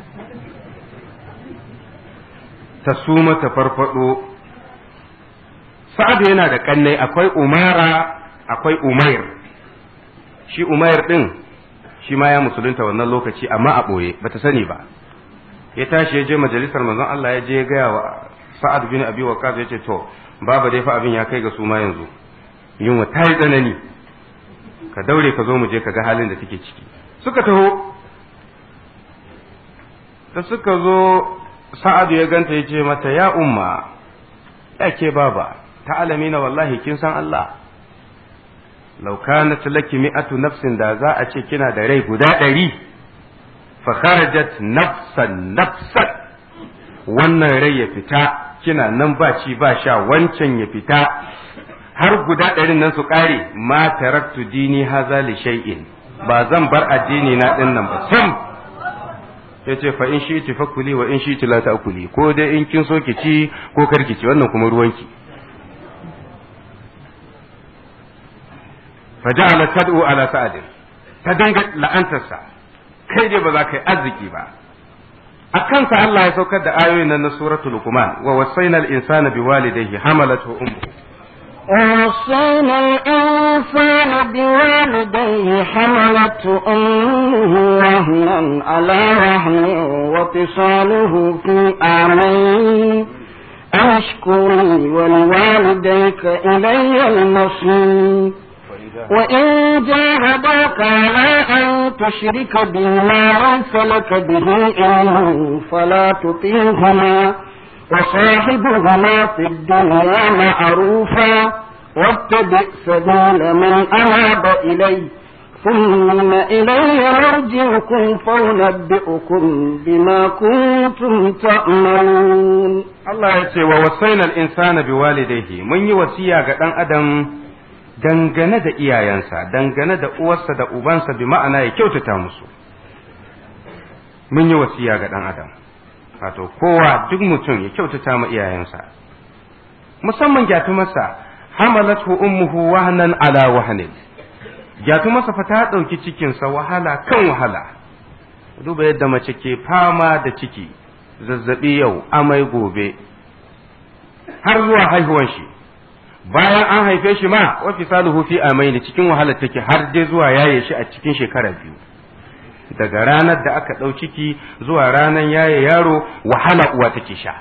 ta suma ta farfado sa'adu yana da kannai akwai umara akwai umair shi umair din shi ma ya musulunta wannan lokaci amma a ɓoye bata sani ba ya tashi ya je majalisar manzon Allah ya je ya gaya wa sa'ad bin abi waqas ya ce to baba dai fa abin ya kai ga su ma yanzu yunwa ta yi tsanani ka daure ka zo mu je ka ga halin da take ciki suka taho da suka zo sa'ad ya ganta ya ce mata ya umma ya ke baba ta'alamina wallahi kin san Allah law kanat laki mi'atu nafsin da za a ce kina da rai guda ɗari fa kharajat nafsan nafsan wannan rai ya fita kina nan ba ci ba sha wancan ya fita har guda ɗarin nan su ƙare ma taraktu dini haza li shay'in ba zan bar addini na ɗin nan ba sam ya ce fa in shi fa kuli wa in shi la ta kuli ko dai in kin so ki ci ko kar ki ci wannan kuma ruwanki fa ja'ala tad'u ala sa'ad ta dinga la'antarsa kai dai ba za ka yi arziki ba a kansa Allah ya saukar da ayoyin nan na suratul luqman wa wasaina al-insana biwalidayhi hamalathu ummuhu ووصينا الإنسان بوالديه حملته أمه وهنا على وهن وفصاله في عامين أن اشكر لي ولوالديك إلي المصير وإن جاهداك على أن تشرك بي ما ليس لك به علم فلا تطيعهما وصاحبهما في الدنيا معروفا واتبع سبيل من أناب إلي ثم إلي مرجعكم فأنبئكم بما كنتم تعملون Allah ya ce wa wasaina al-insana biwalidayhi mun yi wasiya ga dan adam dangane da iyayensa dangane da uwarsa da ubansa bi ma'ana ya kyautata musu mun yi wasiya ga dan adam wato kowa duk mutum ya kyautata ma iyayensa musamman gyatumarsa hamalathu ummuhu wahnan ala wahnin gyatumarsa fa ta ɗauki cikinsa wahala kan wahala duba yadda mace ke fama da ciki zazzabi yau amai gobe har zuwa haihuwan shi bayan an haife shi ma wa fisaluhu fi amaini cikin wahala take har dai zuwa yaye shi a cikin shekara biyu daga ranar da aka ɗau ciki zuwa ranar yaye yaro wahala uwa take sha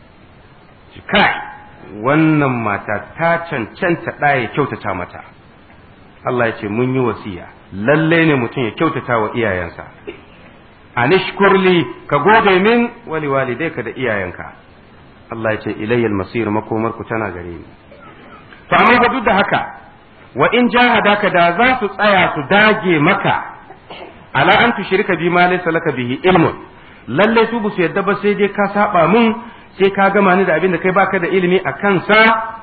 kai wannan mata ta cancanta ɗaya kyautata mata Allah ya ce mun yi wasiya lalle ne mutum ya kyautata wa iyayensa anishkurli ka gode min wali walidai ka da iyayenka Allah ya ce ilayyal masir makomar ku tana gare ni to amma ba duk da haka wa in jahadaka da za su tsaya su dage maka ala an tushrika bi ma laysa laka bihi ilmun lalle su bu su yadda ba sai dai ka saba mun sai ka gama ni da abin da kai baka da ilimi a kansa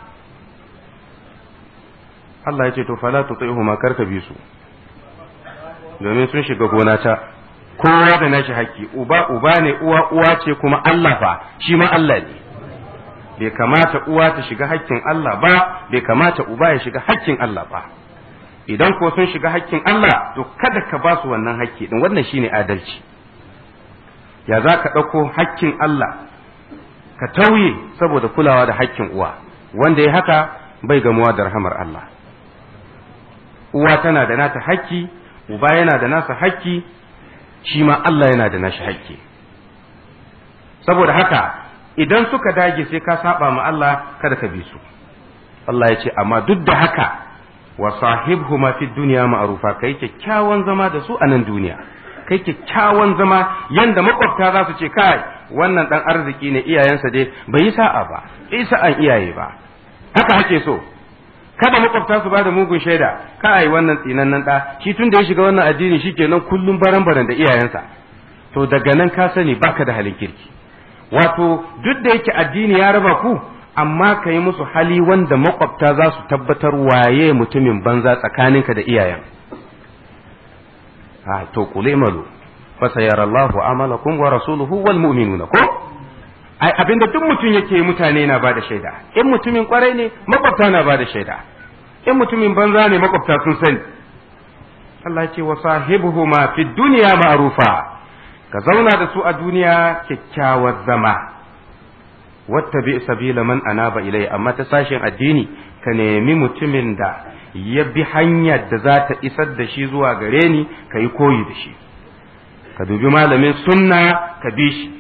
Allah ya ce to fala tuti'huma karka bi su domin sun shiga gona ta kowa da nashi haƙƙi uba uba ne uwa uwa ce kuma Allah fa shi ma Allah ne bai kamata uwa ta shiga haƙƙin Allah ba bai kamata uba ya shiga haƙƙin Allah ba idan ko sun shiga haƙƙin Allah to kada ka ba su wannan haƙƙi din wannan shine adalci ya za ka ɗauko haƙƙin Allah ka tauye saboda kulawa da haƙƙin uwa wanda ya haka bai gamuwa da rahamar Allah uwa tana da nata haƙƙi uba yana da nasa haƙƙi shi ma Allah yana da nashi haƙƙi saboda haka idan suka dage sai ka saba ma Allah kada ka bi su Allah ya ce amma duk da haka wa sahibhuma fi dunya ma'rufa kai kyakkyawan zama da su a nan duniya kai kyakkyawan zama yanda makwabta za su ce kai wannan dan arziki ne iyayensa dai bai yi sa'a ba bai sa'an iyaye ba haka hake so kada makwabta su bada mugun shaida kai wannan tsinannen da shi tun da ya shiga wannan addini shikenan kullum baran-baran da iyayensa to daga nan ka sani baka da halin kirki wato duk da yake addini ya raba ku amma ka yi musu hali wanda makwabta za su tabbatar waye mutumin banza tsakaninka da iyayen a to kule malu fa sayarallahu amalakum wa rasuluhu wal mu'minuna ko ai abinda duk mutum yake mutane na bada shaida in mutumin kwarai ne makwabta na bada shaida in mutumin banza ne makwabta sun sani Allah ce wa sahibuhuma fi dunya ma'rufa ka zauna da su a duniya kyakkyawar zama wattabi sabila man anaba ilai amma ta sashen addini ka nemi mutumin da ya bi hanyar da za ta isar da shi zuwa gare ni ka yi koyi da shi ka dubi malamin sunna ka bi shi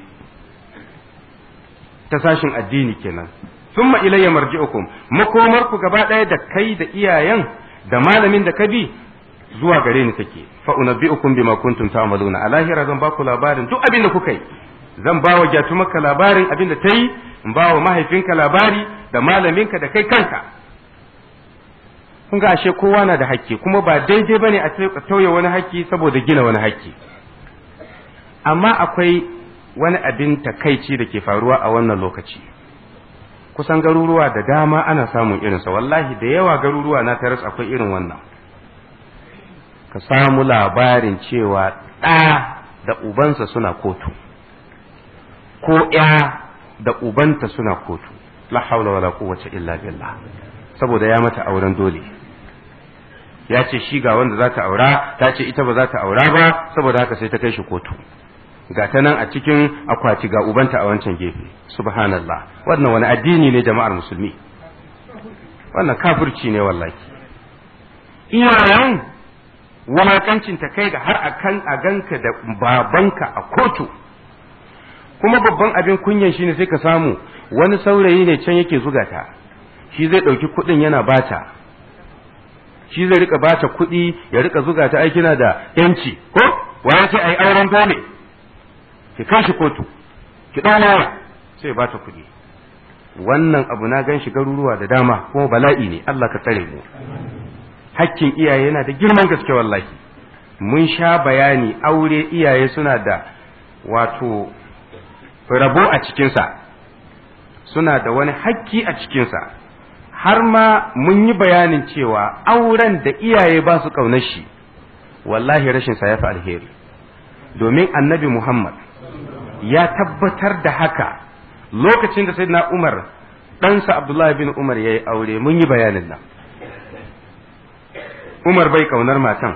ta sashin addini kenan summa ilayya marji'ukum makomar ku gaba ɗaya da kai da iyayen da malamin da ka bi zuwa gare ni take fa unabbi'ukum bima kuntum ta'maluna a lahira zan ba ku labarin duk abin da kuka yi zan ba wa maka labarin abin da ta yi in ba wa mahaifinka labari da malaminka da kai kanka kun ga ashe kowa na da hakki kuma ba daidai bane a tauye wani hakki saboda gina wani hakki amma akwai wani abin takaici da ke faruwa a wannan lokaci kusan garuruwa da dama ana samun irinsa wallahi da yawa garuruwa na taras akwai irin wannan ka samu labarin cewa ɗa da ubansa suna kotu ko ya da ubanta suna kotu la haula wala quwwata illa billah saboda ya mata auren dole ya ce shi ga wanda za ta aura ta ce ita ba za ta aura ba saboda haka sai ta kai shi kotu ga ta nan a cikin akwati ga ubanta a wancan gefe subhanallah wannan wani addini ne jama'ar musulmi wannan kafirci ne wallahi iyayen wulakancin ta kai ga har akan a ganka da babanka a kotu kuma babban abin kunyan shine sai ka samu wani saurayi ne can yake zuga ta shi zai ɗauki kuɗin yana bata shi zai rika bata kuɗi ya rika zuga ta ai kina da yanci ko waye sai ai auren dole ki kashi kotu ki ɗan waya sai bata kuɗi wannan abu na gan shi garuruwa da dama kuma bala'i ne Allah ka tsare mu hakkin iyaye yana da girman gaske wallahi mun sha bayani aure iyaye suna da wato rabo a cikinsa suna da wani hakki a cikinsa har ma mun yi bayanin cewa auren da iyaye ba su ƙaunar shi wallahi rashin sa ya fi alheri domin annabi Muhammad ya tabbatar da haka lokacin da sayyidina Umar ɗansa Abdullahi bin Umar ya yi aure mun yi bayanin nan Umar bai ƙaunar matan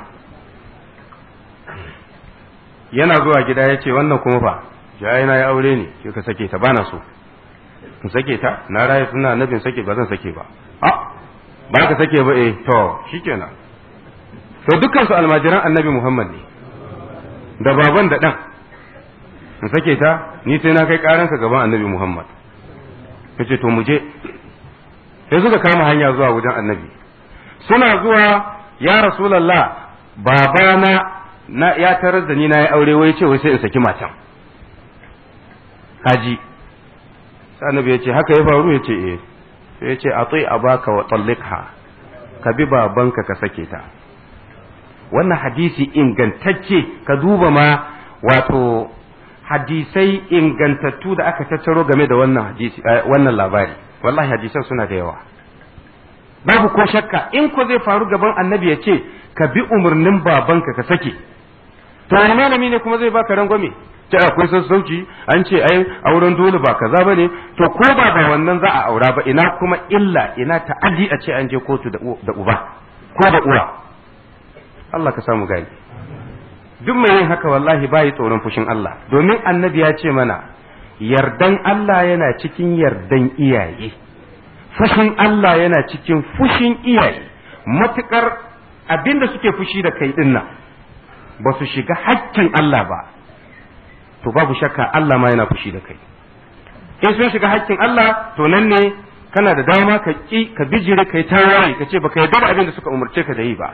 yana zuwa gida ya ce wannan kuma fa jaye na ya aure ne ke ka sake ta bana so in sake ta na raye suna annabin sake ba zan sake ba a ba ka sake ba eh to shikenan to dukkan su almajiran annabi Muhammad ne da baban da dan in sake ta ni sai na kai karanka gaban annabi Muhammad kace to mu je sai suka kama hanya zuwa wajen annabi suna zuwa ya rasulullah babana na ya tarar da ni na yi aure wai ce wai sai in saki matan haji sai annabi ya ce haka ya faru ya ce eh sai ya ce a a baka wa tallikha ka bi babanka ka sake ta wannan hadisi ingantacce ka duba ma wato hadisai ingantattu da aka tattaro game da wannan hadisi wannan labari wallahi hadisan suna da yawa babu ko shakka in ko zai faru gaban annabi ya ce ka bi umarnin babanka ka sake to wani malami ne kuma zai baka rangwame ta akwai sassauci an ce ai auren dole ba kaza ba ne to ko ba ba wannan za a aura ba ina kuma illa ina ta'addi a ce an je kotu da uba ko da uwa Allah ka samu gani duk mai yin haka wallahi bayi tsoron fushin Allah domin annabi ya ce mana yardan Allah yana cikin yardan iyaye fushin Allah yana cikin fushin iyaye matukar abinda suke fushi da kai dinnan ba su shiga hakkin Allah ba to babu shakka Allah ma yana fushi da kai in sun shiga hakkin Allah to nan ne kana da dama ka ki ka bijire kai tawaye ka ce baka yarda da abin da suka umarce ka da yi ba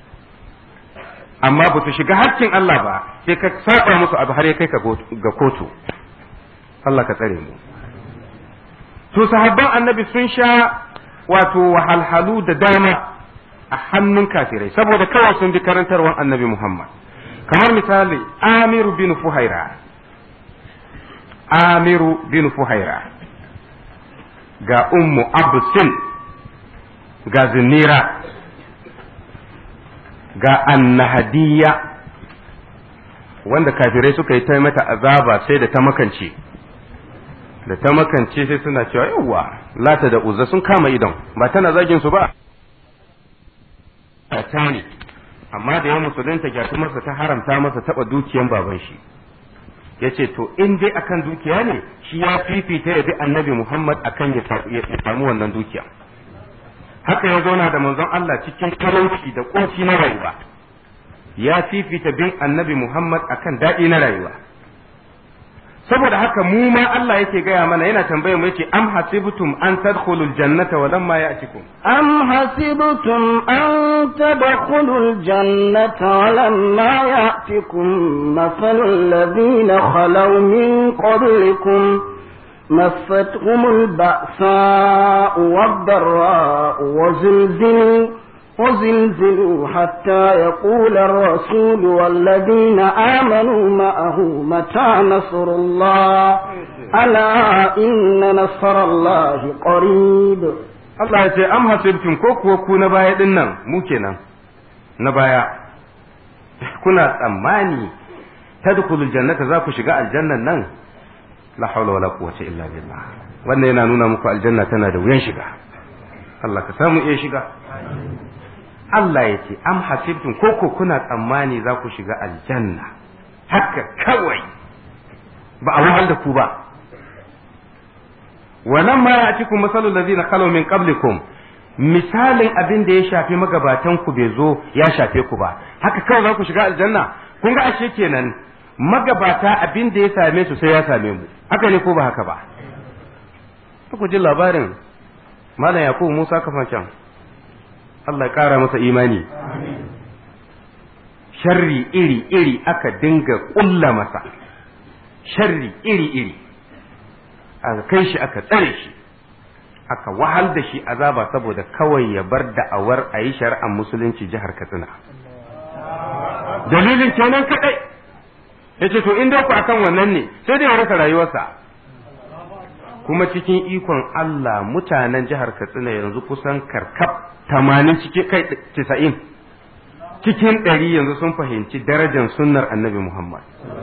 amma ba su shiga hakkin Allah ba sai ka saba musu abu har ya kai ka ga kotu Allah ka tsare mu to sahabban annabi sun sha wato wahalhalu da dama a hannun kafirai saboda kawai sun bi karantarwar annabi Muhammad kamar misali Amiru bin Fuhaira Amiru bin Fuhaira ga Ummu Absin ga Zinira ga Annahadiya wanda kafirai suka yi ta mata azaba sai da ta makance da ta makance sai suna cewa yawwa lata da uzza sun kama idon ba tana zagin su ba ta ne amma da ya musulunta gyatumarsa ta haramta masa taba dukiyan baban shi ya ce to in dai akan dukiya ne shi ya fifita ya bi annabi muhammad akan ya samu wannan dukiya haka ya zauna da manzon Allah cikin talauci da ƙunci na rayuwa ya fifita bin annabi muhammad akan daɗi na rayuwa saboda haka mu ma Allah yake gaya mana yana tambayar mu yace am hasibtum an tadkhulul jannata wa lamma ya'tikum am hasibtum an tadkhulul jannata wa lamma ya'tikum mathalul ladina khalaw min qablikum مستهم البأساء والضراء وزلزلوا وزلزلوا حتى يقول الرسول والذين آمنوا معه متى نصر الله ألا إن نصر الله قريب Allah ya ce am hasibtum ko kuwa ku na baya din nan mu kenan na baya kuna tsammani tadkhulul jannata za ku shiga aljannan nan la hawla wala quwwata illa billah wannan yana nuna muku aljanna tana da wuyan shiga Allah ka samu iya shiga Allah ya ce am hasibtum koko kuna tsammani za ku shiga aljanna haka kawai ba a wahal da ku ba wannan ma ya cikin masalul ladina khalu min qablikum misalin abin da ya shafi magabatan ku bai zo ya shafe ku ba haka kawai za ku shiga aljanna kun ga ashe kenan magabata abin da ya same su sai ya same mu haka ne ko ba haka ba ku ji labarin malam yakubu musa kafancan Allah ya kara masa imani sharri iri iri aka dinga kulla masa sharri iri iri aka kai shi aka tsare shi aka wahal da shi azaba saboda kawai ya bar da'awar a yi shari'ar musulunci jihar katsina dalilin kenan kadai ya ce to in ku akan wannan ne sai dai ya rasa rayuwarsa kuma cikin ikon Allah mutanen jihar katsina yanzu kusan karkab tamanin cikin kai tisa'in cikin ɗari yanzu sun fahimci darajar sunnar annabi Muhammad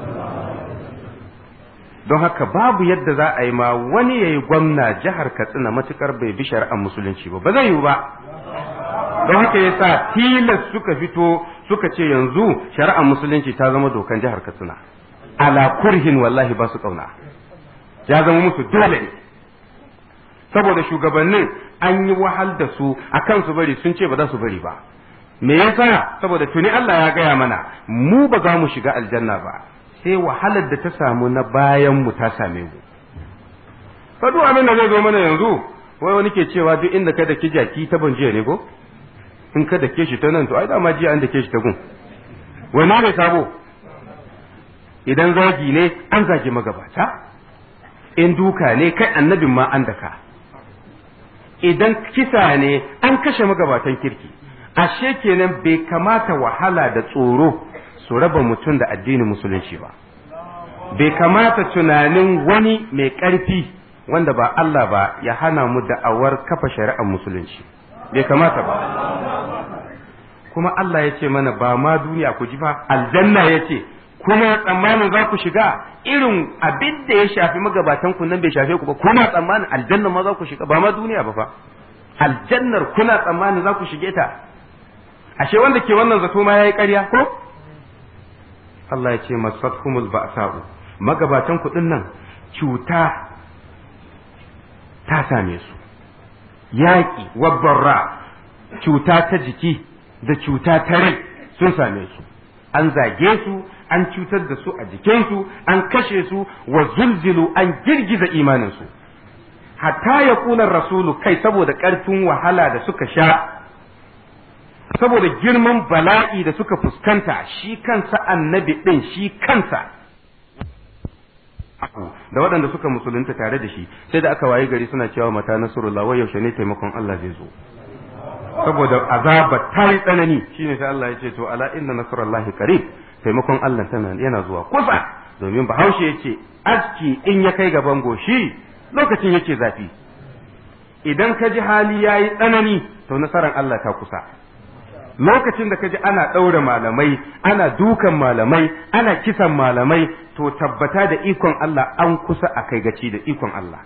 don haka babu yadda za a yi ma wani ya yi gwamna jihar katsina matukar bai bi shari'ar musulunci ba ba zai yiwu ba don haka ya sa tilas suka fito suka ce yanzu shari'ar musulunci ta zama dokan jihar katsina ala kurhin wallahi ba su kauna ya zama musu dole ne saboda shugabannin an yi wahal da su a kan su bari sun ce ba za su bari ba me yasa saboda tuni Allah ya gaya mana mu ba za mu shiga aljanna ba sai wahalar da ta samu na bayan mu ta same mu fa duk abin da zai zo mana yanzu wai wani ke cewa duk inda ka da ki jaki ta ban jiya ne ko in ka dake shi ta nan to ai dama jiya an dake shi ta gun wai na ne sabo idan zagi ne an zagi magabata in duka ne kai annabin ma an daka idan kisa ne an kashe magabatan kirki ashe kenan bai kamata wahala da tsoro su raba mutum da addinin musulunci ba bai kamata tunanin wani mai ƙarfi wanda ba Allah ba ya hana mu da'awar kafa shari'ar musulunci bai kamata ba kuma Allah ya ce mana ba ma duniya ku ji fa aljanna ya ce kuma tsammanin za ku shiga irin abin da ya shafi magabatan ku nan bai shafe ku ba kuna tsammanin aljanna ma za ku shiga ba ma duniya ba fa aljannar kuna tsammanin za ku shige ta ashe wanda ke wannan zato ma yayi ƙarya ko Allah ya ce masatkumul ba'sa'u magabatan ku nan cuta ta same su yaƙi wabbarra cuta ta jiki da cuta ta rai sun same su an zage su an cutar da su a jikinsu an kashe su wa zulzilu an girgiza imaninsu hatta ya kunar rasulu kai saboda ƙarfin wahala da suka sha saboda girman bala'i da suka fuskanta shi kansa annabi ɗin shi kansa da waɗanda suka musulunta tare da shi sai da aka waye gari suna cewa mata nasrullah wai yaushe ne taimakon Allah zai zo saboda azaba ta yi tsanani shine sai Allah ya ce to ala inna nasrullahi qarib taimakon Allah tana yana zuwa kusa domin bahaushe yace aski in ya kai gaban goshi lokacin yake zafi idan ka ji hali yayi tsanani to nasarar Allah ta kusa lokacin da ka ji ana ɗaure malamai ana dukan malamai ana kisan malamai to tabbata da ikon Allah an kusa a kai gaci da ikon Allah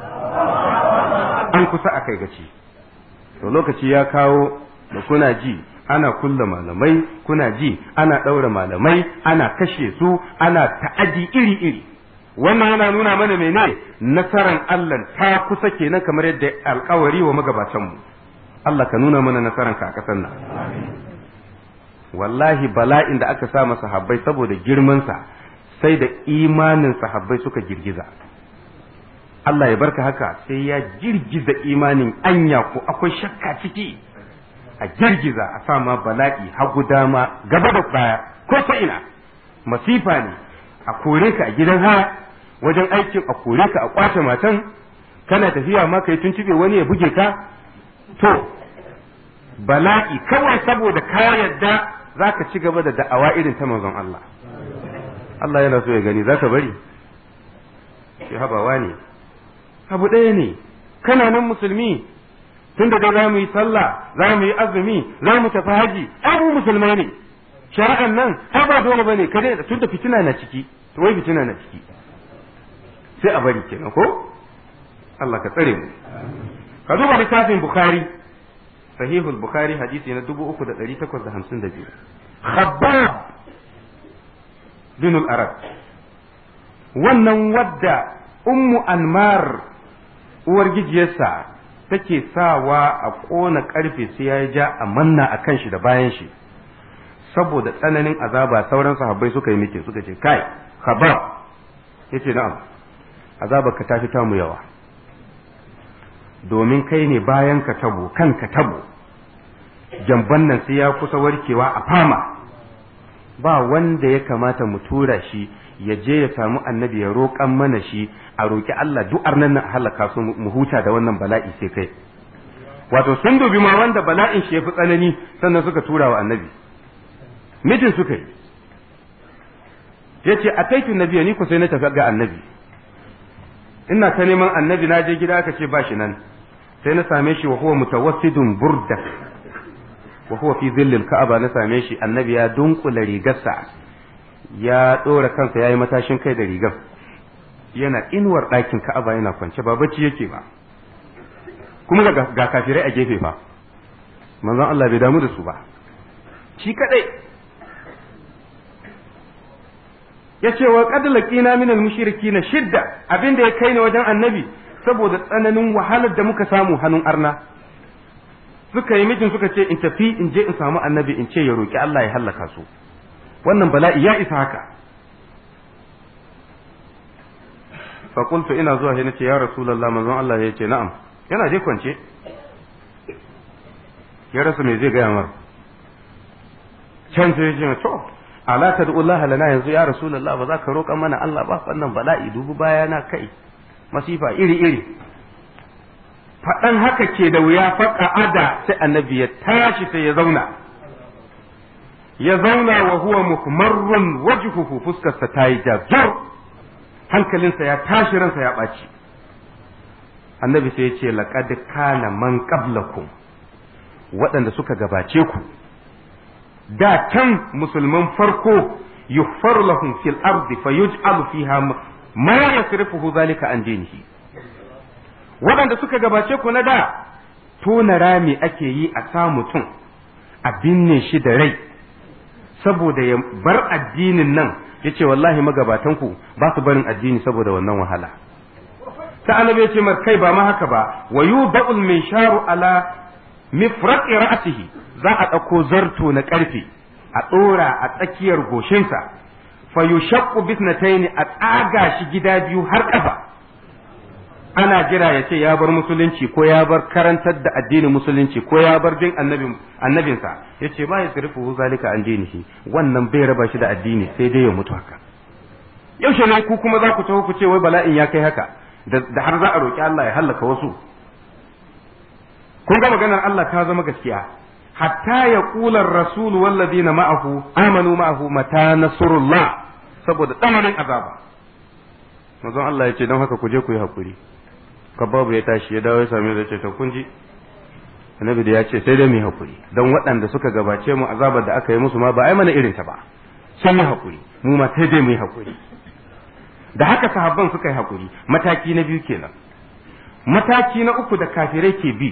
an kusa a kai gaci to lokaci ya kawo da kuna ji ana kulla malamai kuna ji ana ɗaura malamai ana kashe su ana ta'adi iri-iri wannan yana nuna mana mene nasaran Allah ta kusa kenan kamar yadda alkawari wa magabatanmu Allah ka nuna mana nasaranka a ƙasar nan wallahi bala'in da aka sa masa sahabbai saboda girmansa sai da imanin sahabbai suka girgiza Allah ya barka haka sai ya girgiza imanin anya ko akwai shakka ciki a girgiza a sa ma bala'i hagu dama gaba da baya ko ta ina masifa ne a kore ka a gidan haya wajen aikin a kore ka a kwace matan kana tafiya ma kai tuntube wani ya buge ka to bala'i kawai saboda ka yarda za ka ci gaba da da'awa irin ta manzon Allah Allah yana so ya gani za ka bari shi habawa ne abu ɗaya ne kana nan musulmi tun da za mu yi sallah za mu yi azumi za mu tafi haji abu musulmai ne shari'an nan ai ba dole bane ka dai tun da fitina na ciki to wai fitina na ciki sai a bari kenan ko Allah ka tsare mu ka duba littafin bukhari sahihul bukhari hadisi na 3852 khabbab bin al-arab wannan wadda ummu anmar uwar gijiyarsa take sawa a ƙona ƙarfe sai ya ja a manna a kan shi da bayan shi saboda tsananin azaba sauran sahabbai suka yi mikin suka ce kai khabab yace na'am azabar ka tafi tamu yawa domin kai ne bayan ka tabo kanka tabo jamban nan sai ya kusa warkewa a fama ba wanda ya kamata mu tura shi ya je ya samu annabi ya roƙan mana shi a roƙi Allah du'ar nan na halaka su mu huta da wannan bala'i sai kai wato sun dubi ma wanda bala'in shi ya fi tsanani sannan suka tura wa annabi mijin suka yi yace a kaitu nabiya ni ku sai na tafi ga annabi ina ta neman annabi na je gida aka ce ba shi nan sai na same shi wa huwa mutawassidun burda wa huwa fi zillil ka'aba na same shi annabi ya dunkula rigarsa ya dora kansa yayi matashin kai da rigar yana inuwar ɗakin ka'aba yana kwance ba bacci yake ba kuma ga, ga kafirai a gefe fa manzon Allah bai damu da su ba shi kadai ya ce wa qad laqina min al na shidda abinda ya kai ni wajen annabi saboda tsananin wahalar da muka samu hannun arna suka yi mijin suka ce in tafi in je in samu annabi in ce ya roki Allah ya hallaka su wannan bala'i ya isa haka fa qultu ina zuwa sai nace ya rasulullah manzon Allah ya ce na'am yana je kwance ya rasa me zai gaya mar can sai ya ce to ala tad'ullaha lana yanzu ya rasulullah ba za ka roƙa mana Allah ba wannan bala'i dubu baya na kai masifa iri iri faɗan haka ke da wuya faƙa ada sai annabi ya tashi sai ya zauna ya zauna wa huwa mukmarrun wajhuhu fuskarsa ta yi jazur hankalinsa ya tashi ransa ya ɓaci annabi sai ya ce laqad kana man qablakum waɗanda suka gabace ku da can musulman farko yughfaru lahum fil ardi fayuj'alu fiha ma yasrifuhu zalika an dinihi waɗanda suka gabace ku na da tona rami ake yi a sa mutum a binne shi da rai saboda ya bar addinin nan ya ce wallahi magabatanku ba su barin addini saboda wannan wahala ta annabi ya ce mar kai ba ma haka ba wa yudul min sharu ala mifraqi ra'sihi za a ɗauko zarto na ƙarfe a ɗora a tsakiyar goshinsa fa yushaqqu bisnatayn a tsaga shi gida biyu har ƙafa ana jira ya ce ya bar musulunci ko ya bar karantar da addinin musulunci ko ya bar bin annabinsa ya ce ba ya sirfu zalika an dinihi wannan bai raba shi da addini sai dai ya mutu haka yaushe ne ku kuma za ku taho ku ce wai bala'in ya kai haka da har za a roki Allah ya hallaka wasu kun ga maganar Allah ta zama gaskiya hatta ya kula rasul walladina ma'ahu amanu ma'ahu mata nasrullah saboda tsananin azaba manzon Allah ya ce don haka ku je ku yi hakuri kababu ya tashi ya dawo ya same da ce to kun ji annabi da ya ce sai dai mu hakuri don waɗanda suka gabace mu azabar da aka yi musu ma ba ai mana irin ta ba sun yi hakuri mu ma sai dai mu yi hakuri da haka sahabban suka yi hakuri mataki na biyu kenan mataki na uku da kafirai ke bi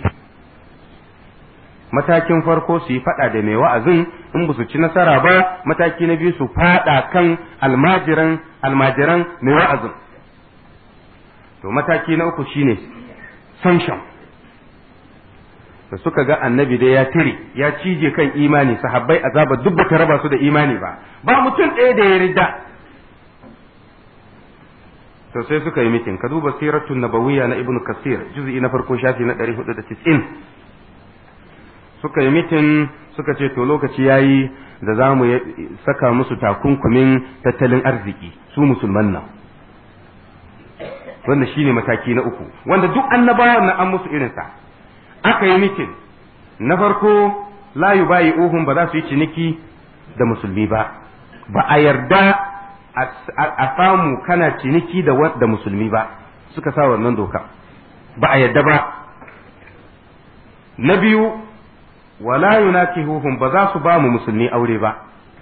matakin farko su yi fada da mai wa'azin in ba su ci nasara ba mataki na biyu su fada kan almajiran almajiran mai wa'azin to mataki na uku shine sanction da suka ga annabi dai ya tire ya cije kan imani sahabbai azaba duk bata raba su da imani ba ba mutum ɗaya da ya rida to sai suka yi mitin ka duba siratun nabawiyya na ibnu kasir juz'i na farko shafi na 490 suka yi mitin suka ce to lokaci yayi da za mu saka musu takunkumin tattalin arziki su musulman nan wanda shine mataki na uku wanda duk annabawan na an musu irinsa aka yi mitin na farko la yubayi uhum ba za su yi ciniki da musulmi ba ba a yarda a samu kana ciniki da da musulmi ba suka sa wannan doka ba a yarda ba na biyu wala yunakihuhum ba za su ba mu musulmi aure ba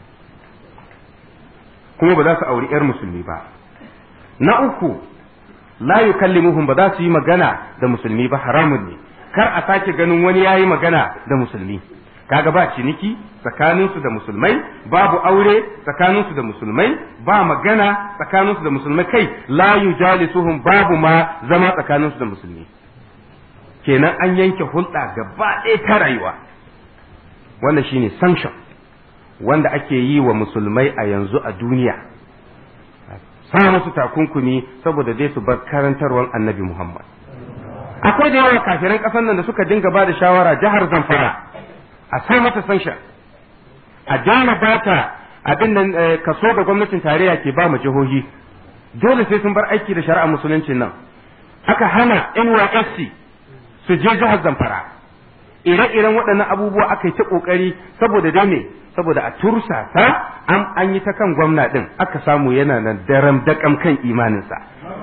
kuma ba za su auri 'yar musulmi ba na uku la yukallimuhum ba za su yi magana da musulmi ba haramun ne kar a sake ganin wani yayi magana da musulmi kaga ba ciniki tsakaninsu da musulmai babu aure tsakaninsu da musulmai ba magana tsakaninsu da musulmai kai la yujalisuhum babu ma zama tsakaninsu da musulmi kenan an yanke hulɗa gaba ɗaya ta rayuwa wanda shine sanction wanda ake yi wa musulmai a yanzu a duniya sa musu takunkumi saboda dai su bar karantarwar annabi Muhammad akwai da yawa kafiran ƙasar nan da suka dinga ba da shawara jihar Zamfara a sa mata sanction a dana bata abin nan kaso da gwamnatin tarayya ke ba mu jihohi dole sai sun bar aiki da shari'a musuluncin nan aka hana NYSC su je jihar Zamfara ire-iren waɗannan abubuwa aka yi ta ƙoƙari saboda dai me saboda a tursa ta an an yi ta kan gwamna ɗin aka samu yana nan daram daƙam kan imaninsa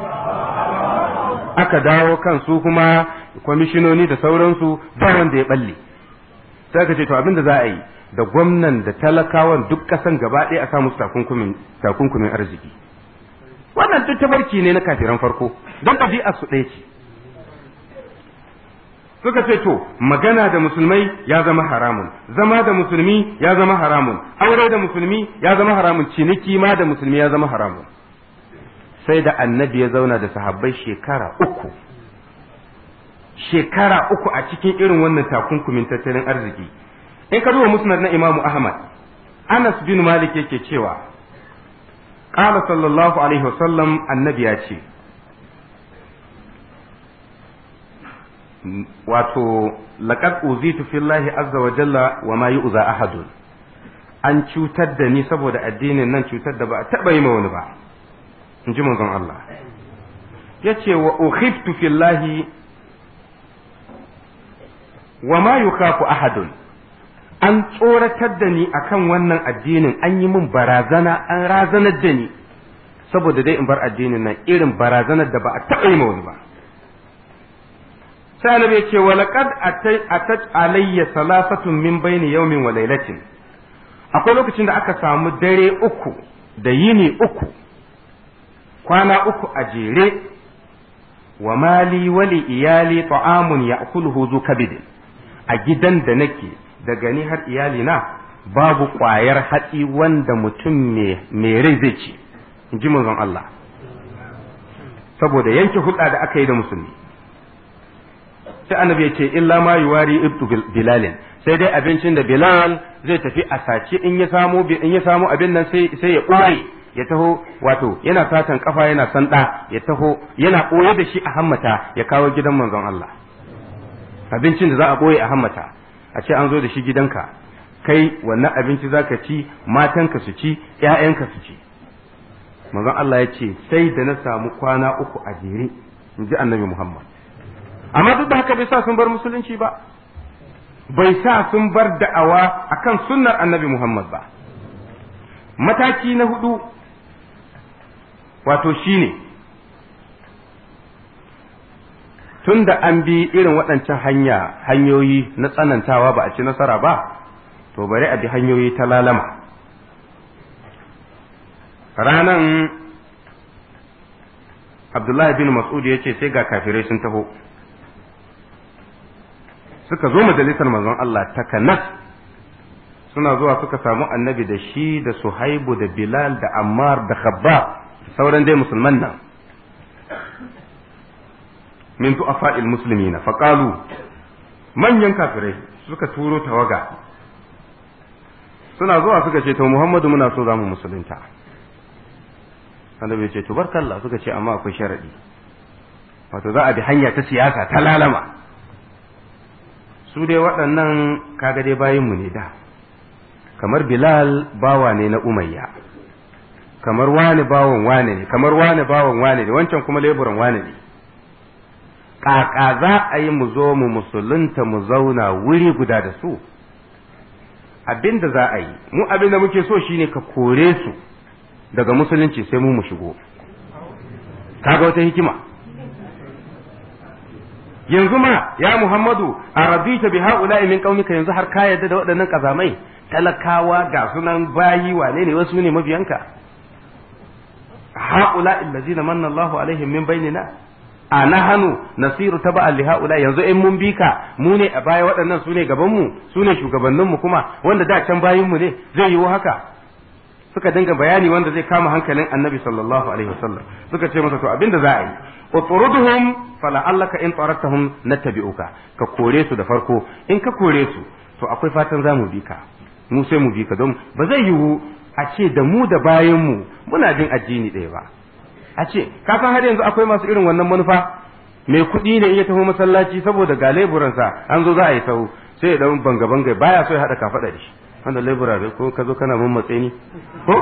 aka dawo kan su kuma kwamishinoni da sauransu ba wanda ya balle sai aka ce to abin da za a yi da gwamnan da talakawan duk ƙasan gaba ɗaya a samu takunkumin arziki wannan duk tabarki ne na kafiran farko don ɗabi'ar su ɗaya ce suka ce to magana da musulmai ya zama haramun zama da musulmi ya zama haramun aure da musulmi ya zama haramun ciniki ma da musulmi ya zama haramun sai da annabi ya zauna da sahabbai shekara uku shekara uku a cikin irin wannan takunkumin tattalin arziki in ka duba musnad na imamu ahmad anas bin malik yake cewa qala sallallahu alaihi wasallam annabi ya ce wato laqad uzitu fillahi azza wa jalla wa ma yu'za ahadun an cutar da ni saboda addinin nan cutar da ba a taba yi ma wani ba in ji manzon Allah yace wa ukhiftu fillahi wa ma yukhafu ahadun an tsoratar da ni akan wannan addinin an yi min barazana an razanar da ni saboda dai in bar addinin nan irin barazanar da ba a taɓa yi ma wani ba sai annabi ya ce wa laqad atat alayya salasatun min bayni yawmin wa laylatin akwai lokacin da aka samu dare uku da yini uku kwana uku a jere wa mali wali iyali ta'amun ya'kuluhu zu kabidin a gidan da nake daga ni har iyali na babu ƙwayar hatsi wanda mutum mai rai zai ci in ji manzon Allah saboda yanke hulɗa da aka yi da musulmi sai annabi ya ce illa ma yuwari ibtu bilalin sai dai abincin da bilal zai tafi a sace in ya samu in ya samu abin nan sai sai ya ɓoye ya taho wato yana satan kafa yana sanda ya taho yana ɓoye da shi a hammata ya kawo gidan manzon Allah abincin da za a ɓoye a hammata a ce an zo da shi gidanka kai wannan abinci za ka ci matanka su ci ‘ya'yanka su ci manzon Allah ya ce sai da na samu kwana uku a jere in ji annabi Muhammad amma duk da haka bai sa sun bar musulunci ba bai sa sun bar da'awa akan sunnar annabi Muhammad ba mataki na hudu wato shine tun da an bi irin waɗancan hanya hanyoyi na tsanantawa ba a ci nasara ba to bari a bi hanyoyi ta lalama ranan abdullahi bin mas'ud ya ce sai ga kafirai sun taho suka zo majalisar manzon Allah takanas suna zuwa suka samu annabi da shi da suhaibu da bilal da ammar da khabba sauran dai musulman nan min du'afa'il muslimina faqalu manyan kafirai suka turo tawaga suna zuwa suka ce to Muhammadu muna so zamu musulunta annabi ya ce to barkallah suka ce amma akwai sharadi wato za a bi hanya ta siyasa ta lalama su dai waɗannan kaga dai bayin mu ne da kamar Bilal bawa ne na Umayya kamar wani bawan wane ne kamar wani bawan wane ne wancan kuma leburan wane ne ƙaƙa za a yi mu zo mu musulunta mu zauna wuri guda da su abin da za a yi mu abin da muke so shine ka kore su daga musulunci sai mu mu shigo kaga wata hikima yanzu ma ya muhammadu a rabita bi haula'i min qaumika yanzu har ka yadda da waɗannan kazamai talakawa ga sunan bayi wane ne wasu ne mabiyanka haula'i allazina manna Allahu alaihim min bainina a nahanu nasiru taba li haula yanzu in mun bika mu ne a baya waɗannan su ne gaban mu su ne shugabannin mu kuma wanda da can bayin mu ne zai yiwu haka suka dinga bayani wanda zai kama hankalin annabi sallallahu alaihi wasallam suka ce masa to abinda za a yi uturuduhum fala'allaka in taraktahum nattabi'uka ka kore su da farko in ka kore su to akwai fatan za mu bi ka mu sai mu bi ka don ba zai yiwu a ce da mu da bayan mu muna jin addini ɗaya ba a ce ka san har yanzu akwai masu irin wannan manufa mai kuɗi ne in ya taho masallaci saboda ga leburansa an zo za a yi sahu sai ya dan banga banga baya so ya hada kafaɗa da shi wanda lebura ko ka zo kana mun matse ni ko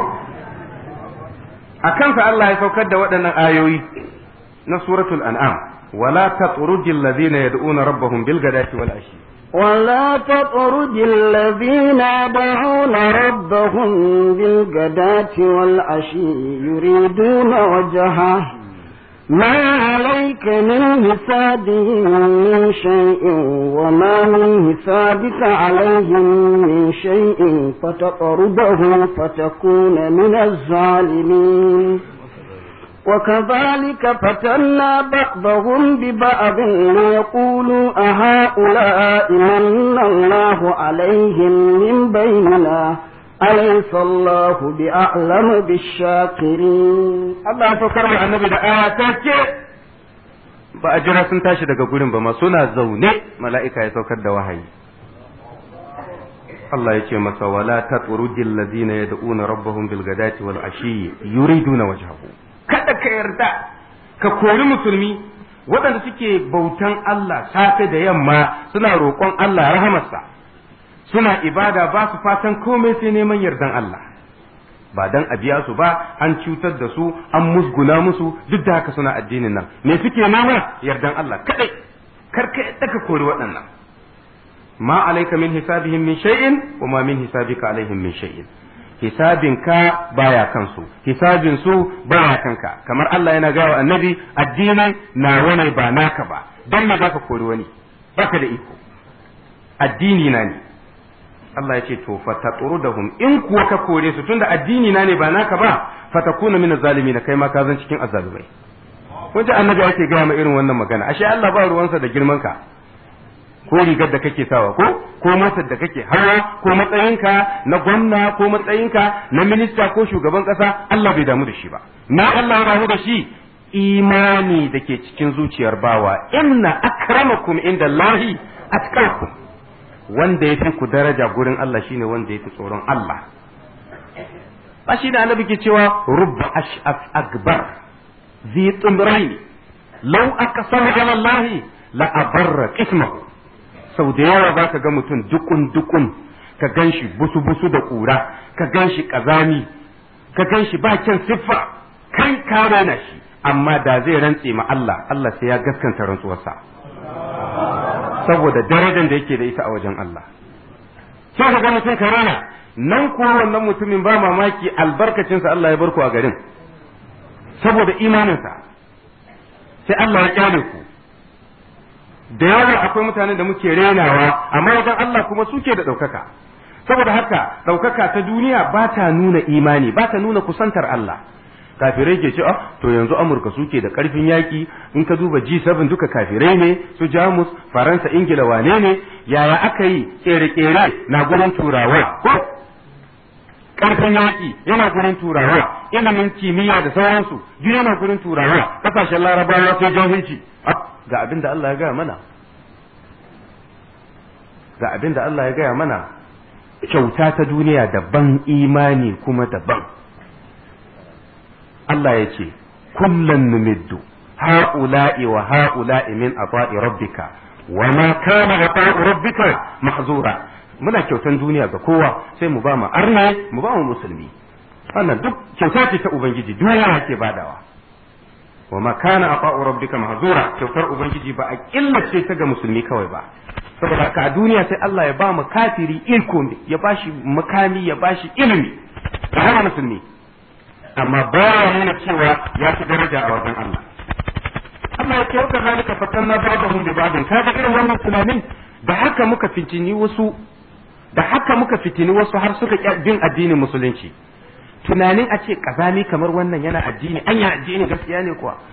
a kansa Allah ya saukar da waɗannan ayoyi na suratul an'am wala tatrudil ladina yad'una rabbahum bil ghadati wal ashi ولا تطرد الذين يدعون ربهم بالغداة والعشي يريدون وجهه ما عليك من حسابهم من شيء وما من حسابك عليهم من شيء فتطردهم فتكون من الظالمين وكذلك فتنا بعضهم ببعض ليقولوا أهؤلاء من الله عليهم من بيننا أليس الله بأعلم بالشاكرين Allah ya saukar da annabi da aya ta ce ba a jira sun tashi daga gurin ba ma suna zaune mala'ika ya saukar da wahayi Allah ya ce masa wala tatrudil ladina yad'una rabbahum bil ghadati wal ashi yuriduna wajhahu kada ka yarda ka kori musulmi waɗanda suke bautan Allah safe da yamma suna roƙon Allah rahamarsa suna ibada ba su fatan komai sai neman yardan Allah ba dan a biya su ba an cutar da su an musguna musu duk da haka suna addinin nan me suke nema yardan Allah kadai kar ka yadda ka kori waɗannan ma alaika min hisabihim min shay'in wa ma min hisabika alaihim min shay'in hisabin ka baya kansu hisabin su baya kanka kamar Allah yana gawa annabi addinin na wani ba naka ba dan me baka kori wani baka da iko addini na ne Allah ya ce to fatatrudahum in kuwa ka kore su tunda addini na ne ba naka ba fatakuna min zalimin kai ma ka zan cikin azzalumai kun ji annabi ake gaya ma irin wannan magana ashe Allah ba ruwansa da girman ka ko rigar da kake sawa ko ko motar da kake hawa ko matsayinka na gwamna ko matsayinka na minista ko shugaban kasa Allah bai damu da shi ba na Allah ya damu da shi imani da ke cikin zuciyar bawa inna akramakum inda Allahi atqakum wanda ya fi ku daraja gurin Allah shine wanda ya fi tsoron Allah ba shi da annabi ke cewa rubba ash'af akbar zi tumraini law aqsama ala Allah la abarra qismahu sau da yawa za ka ga mutum dukun dukun ka gan shi busu busu da ƙura ka gan shi ƙazami ka gan shi ba kyan siffa kai ka rana shi amma da zai rantse ma Allah Allah sai ya gaskanta rantsuwarsa saboda darajar da yake da ita a wajen Allah sai ka ga mutum ka rana nan kuwa wannan mutumin ba mamaki albarkacinsa Allah ya barku a garin saboda imaninsa sai Allah ya kyale ku da yawa akwai mutanen da muke renawa amma wajen Allah kuma suke da ɗaukaka saboda haka ɗaukaka ta duniya ba ta nuna imani ba ta nuna kusantar Allah kafirai ke ce to yanzu amurka suke da karfin yaki in ka duba G7 duka kafirai ne su jamus faransa ingila wane ne yaya aka yi kere-kere na gurin turawa ko karfin yaki yana gurin turawa ilimin kimiyya da sauransu duk yana gurin turawa kasashen larabawa sai jahilci ga abin da Allah ya gaya mana ga abin da Allah ya gaya mana kyauta ta duniya daban imani kuma daban Allah ya ce kullan numiddu ha'ula'i wa ha'ula'i min ata'i rabbika wa ma kana ata'u rabbika mahzura muna kyautan duniya ga kowa sai mu ba mu arna mu ba mu musulmi wannan duk kyauta ce ta ubangiji duniya ke badawa wa ma kana ata'u rabbika mahzura kyautar ubangiji ba a killace ta ga musulmi kawai ba saboda haka a duniya sai Allah ya ba mu kafiri iko ya bashi makami ya bashi ilimi da hana musulmi amma ba ya nuna cewa ya fi daraja a wajen Allah Allah ya ce waka zalika fatanna ba'dahum bi ba'din kaga irin wannan tunanin da haka muka fitini wasu da haka muka fitini wasu har suka bin addinin musulunci tunanin a ce kazami kamar wannan yana addini anya addini gaskiya ne kuwa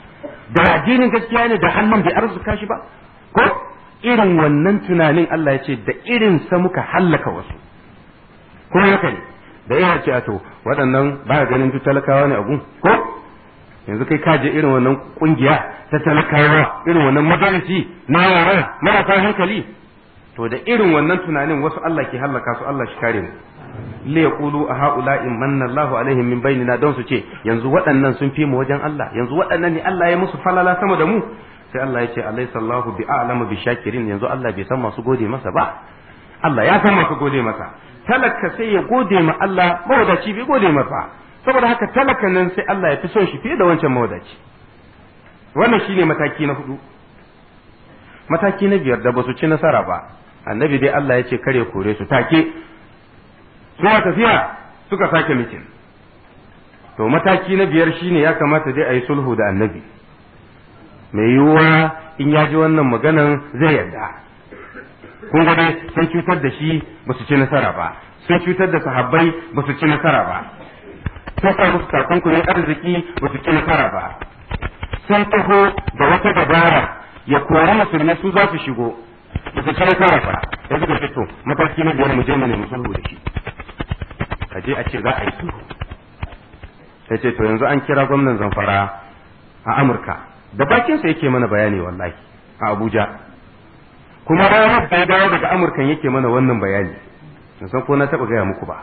da addinin gaskiya ne da hannun bai arzuka shi ba ko irin wannan tunanin Allah ya ce da irin sa muka hallaka wasu kuma haka ne da yana ce a to waɗannan ba ganin duk talakawa ne a gun ko yanzu kai kaje irin wannan kungiya ta talakawa irin wannan majalisi na yara marasa hankali to da irin wannan tunanin wasu Allah ke hallaka su Allah shi kare mu li yaqulu a haula'i manna Allahu alaihim min bainina don su ce yanzu waɗannan sun fi mu wajen Allah yanzu waɗannan ne Allah ya musu falala sama da mu sai Allah ya ce alaysa Allahu bi a'lamu bi shakirin yanzu Allah bai san masu gode masa ba Allah ya san masu gode masa talaka sai ya gode ma Allah mawadaci bai gode masa saboda haka talaka nan sai Allah ya fi son shi fiye da wancan mawadaci wannan shine mataki na hudu mataki na biyar da ba su ci nasara ba annabi dai Allah ya ce kare kore su take suna tafiya suka sake mitin to mataki na biyar shine ya kamata dai a yi sulhu da annabi mai yiwuwa in ya ji wannan maganan zai yarda kun ga dai sun cutar da shi ba su ci nasara ba sun cutar da sahabbai ba su ci nasara ba sun sa musu takunkumin arziki ba su ci nasara ba sun taho da wata dabara ya kori musulmi su za su shigo ba su ci nasara ba ya suka fito mataki na biyar mu je mu nemi sulhu da shi a je a ce za a yi sulhu sai ce to yanzu an kira gwamnan zamfara a amurka da bakinsa yake mana bayani wallahi a abuja kuma ranar da ya dawo daga amurkan yake mana wannan bayani san ko na taba gaya muku ba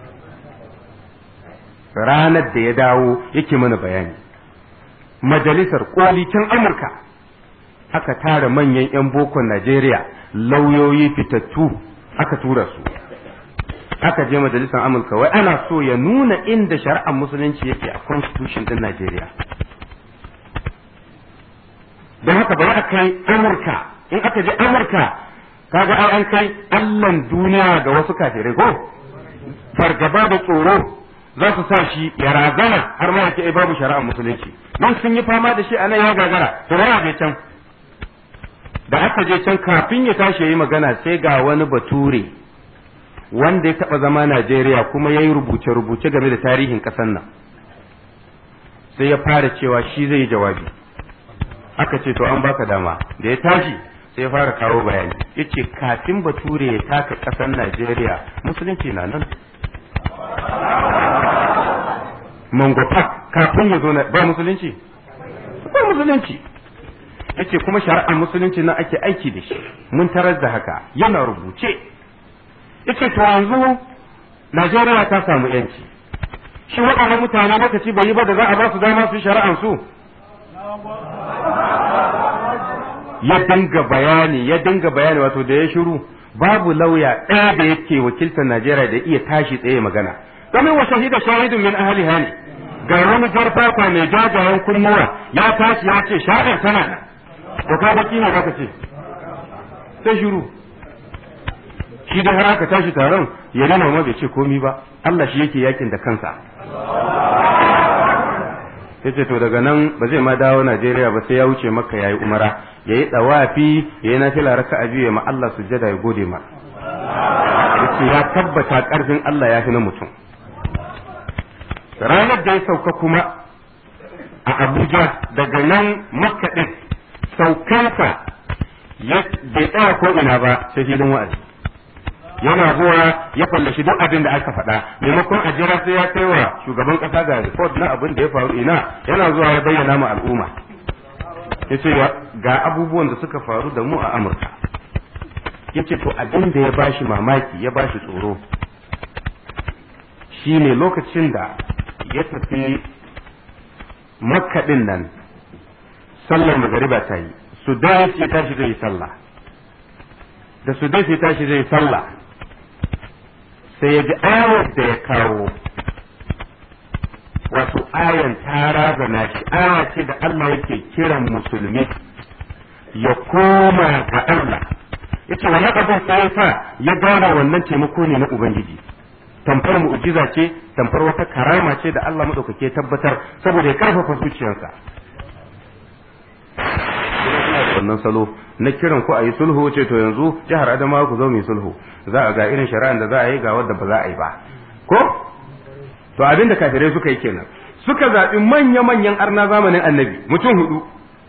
ranar da ya dawo yake mana bayani majalisar koli can amurka aka tara manyan 'yan bokon najeriya lauyoyi fitattu aka tura su aka je majalisar amurka wai ana so ya nuna inda shari'ar musulunci yake a constitution din najeriya don haka bari a kai amurka in aka je amurka kaga ai an kai allan duniya ga wasu kafirai ko fargaba da tsoro za su sa shi ya razana har ma yake babu shari'ar musulunci don sun yi fama da shi a nan ya gagara to bari a je can da aka je can kafin ya tashi yi magana sai ga wani bature wanda ya taba zama Najeriya kuma ya yi rubuce-rubuce game da tarihin ƙasar nan sai ya fara cewa shi zai yi jawabi aka ce to an baka dama da ya tashi sai ya fara kawo bayani ya ce kafin bature ya taka ƙasar Najeriya musulunci na nan mangwata kafin ya zo na ba musulunci ba musulunci ya ce kuma shari'ar musulunci na ake aiki da shi mun tarar da haka yana rubuce ya ce to yanzu Najeriya ta samu yanci shi waɗannan mutane lokaci bai yi ba da za a ba su dama su shari'an su ya dinga bayani ya dinga bayani wato da ya shiru babu lauya ɗaya da yake wakiltar Najeriya da iya tashi tsaye magana domin wa shahida shahidun min ahli hani ga wani jarfafa mai jajayen kunnuwa ya tashi ya ce sha'ir tana nan to ka baki ne zaka ce sai shiru shi da har aka tashi taron ya nuna ma bai ce komi ba Allah shi yake yakin da kansa yace to daga nan ba zai ma dawo Najeriya ba sai ya wuce Makka yayi umara yayi dawafi yayi nafila raka'a biyu ma Allah sujjada ya gode ma yace ya tabbata karfin Allah ya fi na mutum ranar da ya sauka kuma a Abuja daga nan Makka din saukansa bai tsaya ko ina ba sai filin wa'azi yana zuwa ya fallashi duk abin da aka faɗa maimakon a jira sai ya kai wa shugaban ƙasa ga report na abin da ya faru ina yana zuwa ya bayyana ma al'umma ya ce ga abubuwan da suka faru da mu a amurka ya ce to abin da ya bashi mamaki ya bashi tsoro shine lokacin da ya tafi makkaɗin nan sallar magariba ta yi su da ya tashi zai yi sallah da su dace tashi zai sallah sai ya ji ayar da ya kawo wato ayan ta razana shi aya ce da Allah yake kiran musulmi ya koma ga Allah yace wani abin sai ya sa ya gane wannan taimako ne na ubangiji tamfar mu'jiza ce tamfar wata karama ce da Allah madaukake tabbatar saboda ya karfafa zuciyarsa wannan salo na kiran ku a yi sulhu ce to yanzu jihar Adamawa ku zo mu yi sulhu za a ga irin shari'an da za a yi ga wadda ba za a yi ba ko to abin da kafirai suka yi kenan suka zaɓi manya-manyan arna zamanin annabi mutum hudu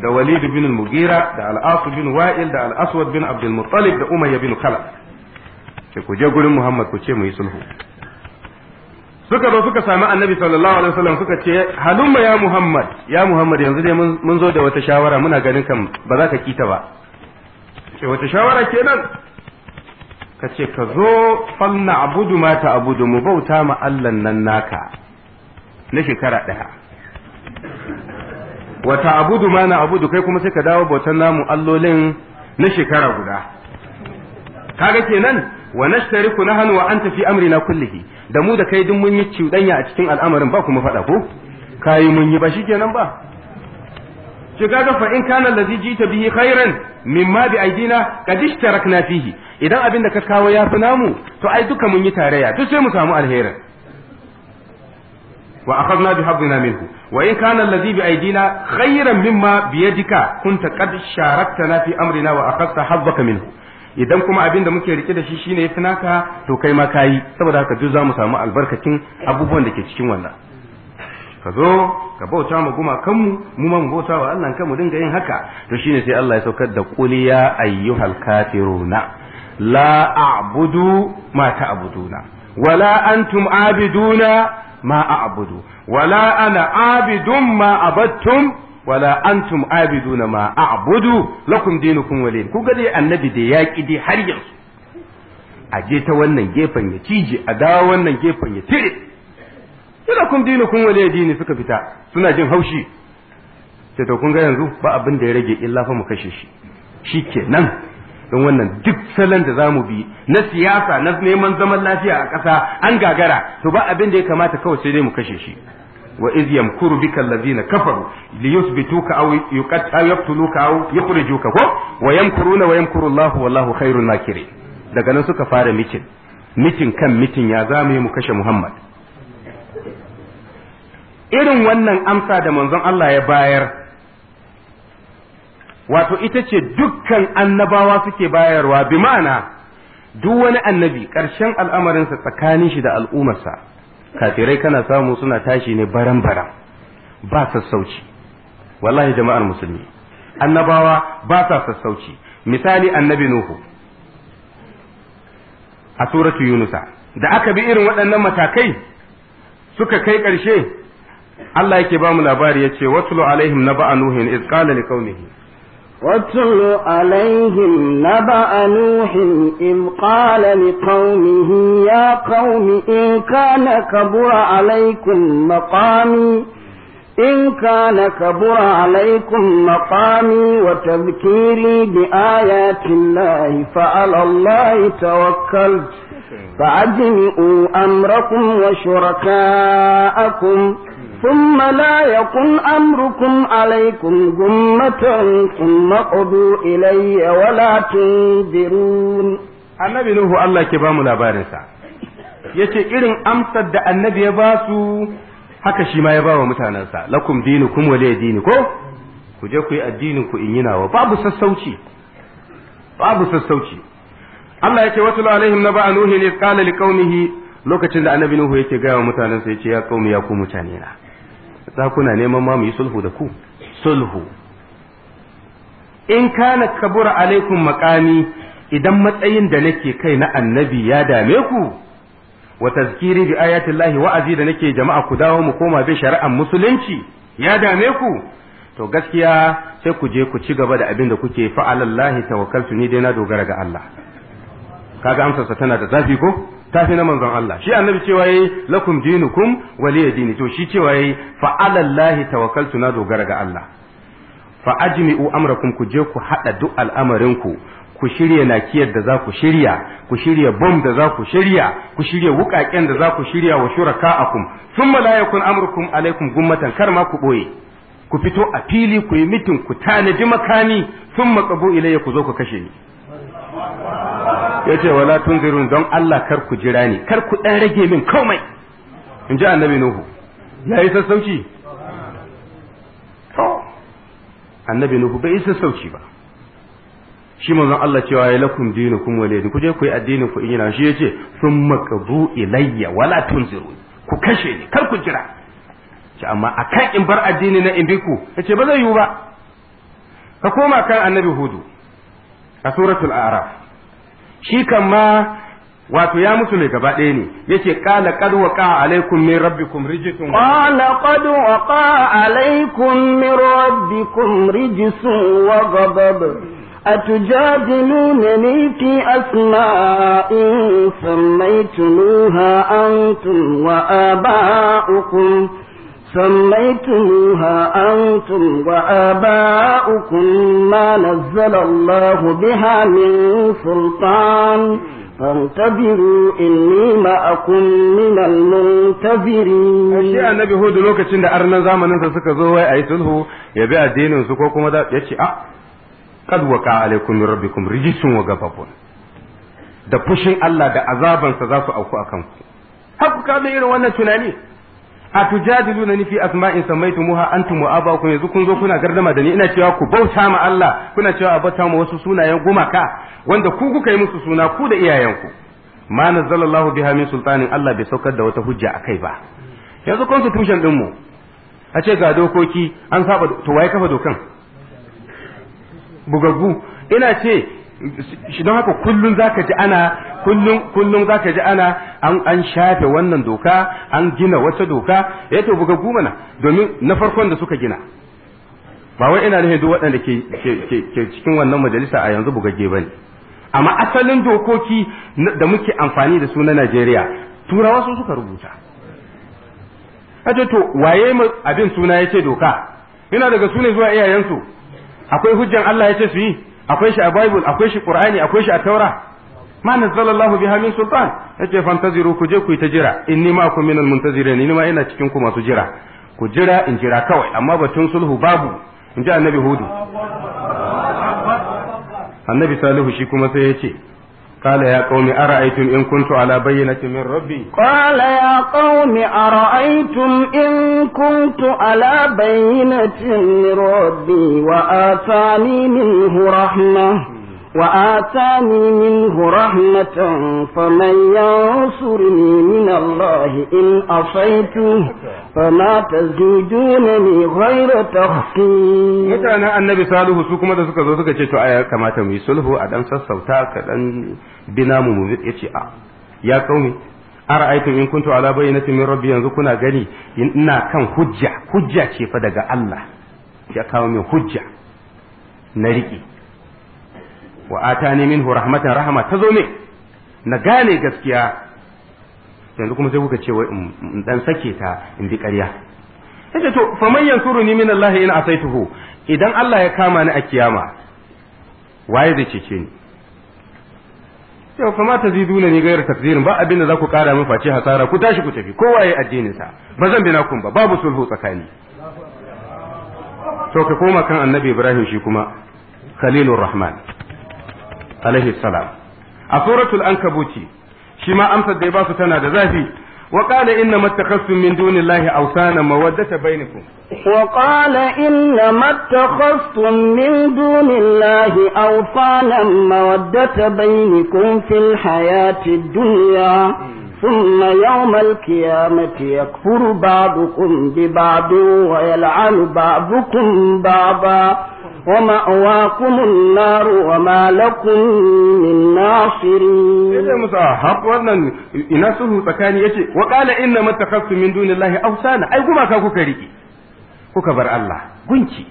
da walid bin mugira da al-as bin wa'il da al-aswad bin abdul muttalib da umayya bin khalaf ce ku je gurin muhammad ku ce mu yi sulhu suka zo suka sami annabi sallallahu alaihi wasallam suka ce halumma ya muhammad ya muhammad yanzu dai mun zo da wata shawara muna ganin kan ba za ka kita ba ce wata shawara kenan ka ce ka zo falna abudu ma ta abudu mu bauta ma Allah nan naka na shekara ɗaya wata abudu ma na abudu kai kuma sai ka dawo bautan namu allolin na shekara guda kaga kenan wa nashtariku nahnu wa anta fi amrina kullihi da mu da kai duk mun yi cuɗanya a cikin al'amarin ba kuma faɗa ko kai mun yi ba shikenan ba shi kaga fa in kana allazi jita bihi khairan mimma bi aidina qad ishtarakna fihi idan abin da ka kawo ya fi namu to ai duka mun yi tarayya duk sai mu samu alherin wa akhadna bi hablina minhu wa in kana allazi bi aidina khairan mimma bi yadika kunta qad sharaktana fi amrina wa akhadta hazzaka minhu idan kuma abin da muke rike da shi shine yafi naka to kai ma kayi saboda haka duk za mu samu albarkacin abubuwan da ke cikin wannan ka zo ka bauta ma gumakanmu mu ma mu bauta wa Allah kan mu dinga yin haka to shine sai Allah ya saukar da qul ya ayyuhal kafiruna la a'budu ma ta'buduna wala antum abiduna ma a'budu wala ana abidun ma abattum wala antum abiduna ma a'budu lakum dinukum waliy ku ga dai annabi da yaki dai har yanzu a je ta wannan gefen ya cije a dawo wannan gefen ya tire ina kun dini kun wale dini suka fita suna jin haushi sai to kun ga yanzu ba abin da ya rage illa fa mu kashe shi shikenan don wannan duk salon da zamu bi na siyasa na neman zaman lafiya a ƙasa an gagara to ba abin da ya kamata kawai sai dai mu kashe shi wa iz yamkuru bika allazina kafaru li yuthbituka aw yuqatta yaqtuluka aw yukhrijuka ko wa yamkuruna wa yamkuru Allahu wallahu khairul makirin daga nan suka fara mitin mitin kan mitin ya zamu yi mu kashe Muhammad irin wannan amsa da manzon Allah ya bayar wato ita ce dukkan annabawa suke bayarwa bi ma'ana duk wani annabi ƙarshen al'amarinsa tsakanin shi da al'ummarsa kafirai kana samu suna tashi ne baran-baran ba sassauci wallahi jama'ar musulmi annabawa ba sa sassauci misali annabi nuhu a suratu yunusa da aka bi irin waɗannan matakai suka kai ƙarshe Allah yake ba mu labari ya ce watulu alaihim na ba'a nuhin iz qala li qaumihi واتل عليهم نبأ نوح إذ قال لقومه يا قوم إن كان كبر عليكم مقامي إن كان كبر عليكم مقامي وتذكيري بآيات الله فعلى الله توكلت فأجمعوا أمركم وشركاءكم ثم لا يكن أمركم عليكم غمة ثم قضوا إلي ولا تنذرون annabi Nuhu Allah ke bamu labarinsa yace irin amsar da annabi ya ba su haka shi ma ya ba wa mutanensa lakum dinukum waliya dini ko ku je ku yi addinin ku in yi nawa babu sassauci babu sassauci Allah yake wasu alaihim na ba'a nuhi ne qala liqaumihi lokacin da annabi Nuhu yake gaya wa mutanensa yace ya qaumi ya ku mutane na za kuna neman ma mu yi sulhu da ku sulhu in kana kabura alaikum maqami idan matsayin da nake kai na annabi ya dame ku wa tazkiri bi ayati llahi wa'azi da nake jama'a ku dawo mu koma bi shari'ar musulunci ya dame ku to gaskiya sai ku je ku ci gaba da abin da kuke fa'alallahi tawakkaltu ni dai na dogara ga Allah kaga amsarsa tana da zafi ko tafi na manzon Allah shi annabi cewa yayi lakum dinukum waliya dini to shi cewa yayi fa alallahi tawakkaltu na dogara ga Allah fa ajmi'u amrakum ku je ku hada duk al'amarin ku ku shirya nakiyar da za ku shirya ku shirya bom da za ku shirya ku shirya wukaken da za ku shirya wa shuraka'akum thumma la yakun amrukum alaikum gummatan kar ma ku boye ku fito a fili ku yi mitin ku tanadi makami thumma qabu ilayya ku zo ku kashe ni ya ce wala tunzirun don Allah kar ku jira ni kar ku dan rage min komai in ji annabi nuhu ya yi sassauci to annabi nuhu bai yi sassauci ba shi manzon Allah cewa ya lakum dinukum waliyadin ku je ku yi addinin ku in yana shi yace summa qabu ilayya wala tunzirun ku kashe ni kar ku jira ce amma akan in bar addini na in bi ku yace ba zai yiwu ba ka koma kan annabi hudu a suratul araf shi kan ma wato ya musu ne gaba ɗaya ne yace qala qad waqa alaikum min rabbikum rijsun qala qad waqa alaikum min rabbikum rijsun wa ghadab أتجادلونني في أسماء سميتموها أنتم وآباؤكم سميتموها أنتم وآباؤكم ما نزل الله بها من سلطان فانتظروا إني معكم من المنتظرين shi annabi hudu lokacin da arnan zamanin sa suka zo wai ayi sulhu ya bi addinin su ko kuma da yace a kad waqa alaikum min rabbikum rijsun wa ghadabun da fushin Allah da azabansa za su auku akan ku haku ka irin wannan tunani a tujadiluna ni fi asma'in samaitumuha antum wa abakum yanzu kun zo kuna gardama da ni ina cewa ku bauta ma Allah kuna cewa a bauta ma wasu sunayen gumaka wanda ku kuka yi musu suna ku da iyayenku ma nazzalallahu biha min sultanin Allah bai saukar da wata hujja akai ba yanzu constitution din mu a ce ga dokoki an saba to waye kafa dokan bugaggu ina ce shi don haka kullum zaka ji ana kullum kullum zaka ji ana an an shafe wannan doka an gina wata doka eh to bugaggu mana domin na farkon da suka gina ba wai ina nufin duk waɗanda ke ke cikin wannan majalisa a yanzu bugagge bane amma asalin dokoki da muke amfani da su na Najeriya turawa su suka rubuta aje to waye abin suna yace doka ina daga su ne zuwa iyayensu akwai hujjan Allah yace su yi akwai shi a Bible akwai shi Qur'ani akwai shi a Taura ma nazzalallahu biha min sultan yace fantaziru ku je ku yi ta jira inni ma kun minal muntazirin ni ma ina cikin ku masu jira ku jira in jira kawai amma batun sulhu babu in ji annabi hudu annabi salihu shi kuma sai yace قال يا قوم أرأيتم إن كنت على بينة من ربي قال يا قوم أرأيتم إن كنت على بينة من ربي وآتاني منه رحمة وآتاني منه رحمة فمن ينصرني من الله إن أصيته فما تزيدونني غير تخسير mutanen annabi salihu su kuma da suka zo suka ce to aya kamata mu yi sulhu a dan sassauta ka dan bina mu mu yace a ya kaumi ara'aytum in kuntu ala bayyinatin min rabbi yanzu kuna gani ina kan hujja hujja ce fa daga Allah ya kawo min hujja na riƙe wa atani minhu rahmatan rahma ta zo min na gane gaskiya yanzu kuma sai kuka ce wai in dan sake ta in bi ƙarya yace to faman yansuruni min Allah in asaituhu idan Allah ya kama ni a kiyama waye zai cece ni yau fa ma taziduna ni gairar takdirin ba abin da za ku kara min face hasara ku tashi ku tafi kowa yayi addinin sa ba zan bi nakun ba babu sulhu tsakani to ka koma kan annabi Ibrahim shi kuma Khalilur Rahman alaihi salam a suratul ankabuti shi ma amsar da ya ba su tana da zafi وقال إنما اتخذتم من دون الله أوثانا مودة بينكم وقال إنما اتخذتم من دون الله أوثانا مودة بينكم في الحياة الدنيا ثم يوم القيامة يكفر بعضكم ببعض ويلعن بعضكم بعضا ومأواكم النار وما لكم من ناصرين yace musu hab wannan ina sulhu tsakani yace wa qala inna mattakhastum min dunillahi awsana ai gumaka kuka riki kuka bar Allah gunki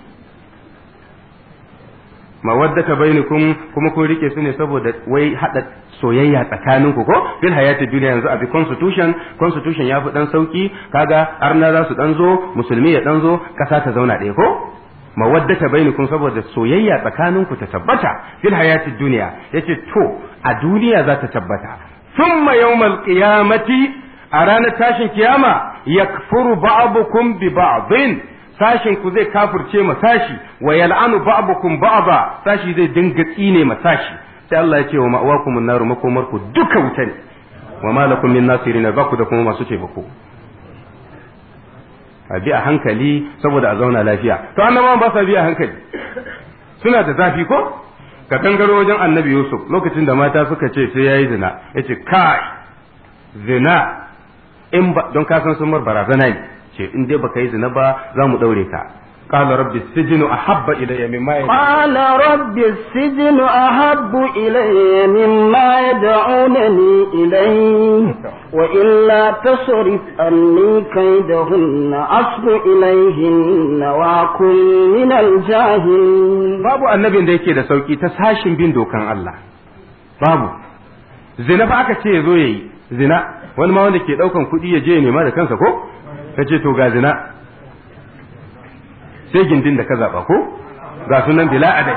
mawaddata bainakum kuma kun rike su ne saboda wai hada soyayya tsakanin ku ko bil hayati duniya yanzu abi constitution constitution ya fi dan sauki kaga arna za su dan zo musulmi ya dan zo kasa ta zauna ɗaya ko mawaddata bainakum saboda soyayya tsakaninku ta tabbata fil hayatid dunya yace to a duniya za ta tabbata thumma yawmal qiyamati a ranar tashin kiyama yakfuru ba'dukum bi ba'din sashin ku zai kafirce ma sashi wa yal'anu ba'dukum ba'da sashi zai dinga tsine ma sashi sai Allah ya ce wa ma'awakumun nar makomarku duka wuta ne wa malakum min nasirin ba ku da kuma masu taimako a bi a hankali saboda a zauna lafiya to annabawan ba sa bi a hankali suna da zafi ko ka gangaro wajen annabi yusuf lokacin da mata suka ce sai yayi zina yace kai zina in ba don ka san sun mar barazana ne ce in dai baka yi zina ba za mu daure ka qala rabbi sijnu ahabba ilayya mimma قال رب السجن أحب إلي مما يدعونني إليه وإلا تصرف عني كيدهن أصب إليهن وأكن من الجاهلين babu annabin da yake da sauki ta sashin bin dokan Allah babu zina ba aka ce ya zo yayi zina wani ma wanda ke daukan kuɗi ya je ya nema da kansa ko ka ce to ga zina sai gindin da ka zaba ko ga sunan bila adai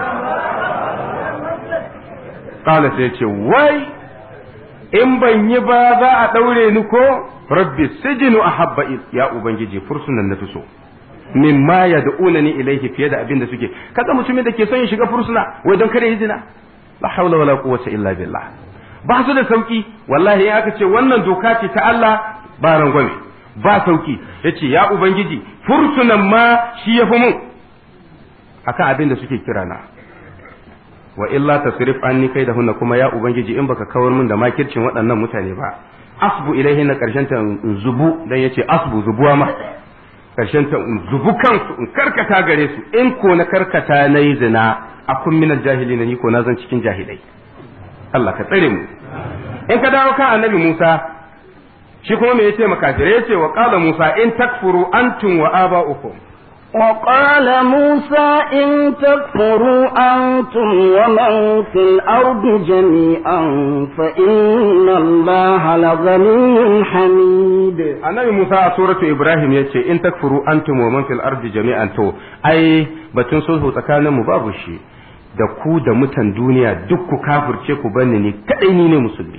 kala sai ce wai in ban yi ba za a daure ni ko rabbi sijinu ahabba ya ubangiji fursunan na fi so mimma yad'unani ilayhi fiye da abin da suke kaga mutumin da ke son ya shiga fursuna wai don kare hijina la hawla wala quwwata illa billah ba su da sauki wallahi in aka ce wannan doka ce ta Allah ba rangwame ba sauki yace ya ubangiji fursunan ma shi yafi mun akan abin da suke kira na wa illa tasrif anni kai da hunna kuma ya ubangiji in baka kawar min da makircin waɗannan mutane ba asbu ilaihi na karshen ta zubu dan yace asbu zubuwa ma karshen ta in zubu kansu in karkata gare su in ko na karkata na yi zina a kun minal jahili na ni ko na zan cikin jahilai Allah ka tsare mu in ka dawo kan annabi Musa shi kuma me yace makafirai yace wa qala Musa in takfuru antum wa aba'ukum وقال موسى إن تكفروا أنتم ومن في الأرض جميعا فإن الله لغني حميد annabi Musa a suratu Ibrahim ya ce in takfuru antum wa man fil ardi jami'an to ai batun sulhu tsakanin mu babu shi da ku da mutan duniya duk ku kafirce ku banni ni kadai ni ne musulmi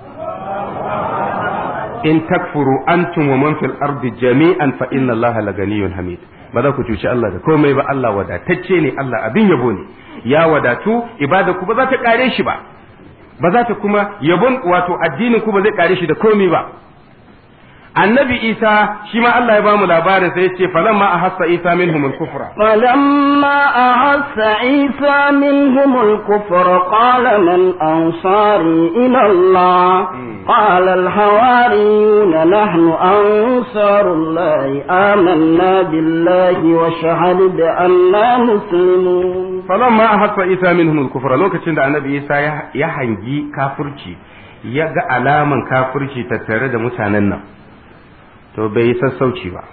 in takfuru antum wa man fil ardi jami'an fa inna Allah laganiyyun hamid ba za ku cuci Allah da komai ba Allah wadatacce ne Allah abin yabo ne ya wadatu ibada ku ba za ta kare shi ba ba za ta kuma yabon wato addinin ku ba zai kare shi da komai ba annabi isa shi ma Allah ya ba mu labarin sai ya ce falamma ahassa isa minhum al-kufra فلما أحس عيسى منهم الكفر قال من أنصاري إلى الله قال الحواريون نحن أنصار الله آمنا بالله وشهد بأننا مسلمون falamma ahassa isa minhum al-kufra lokacin da annabi isa ya hangi kafirci ya ga alaman kafirci tattare da mutanen nan to bai yi sassauci ba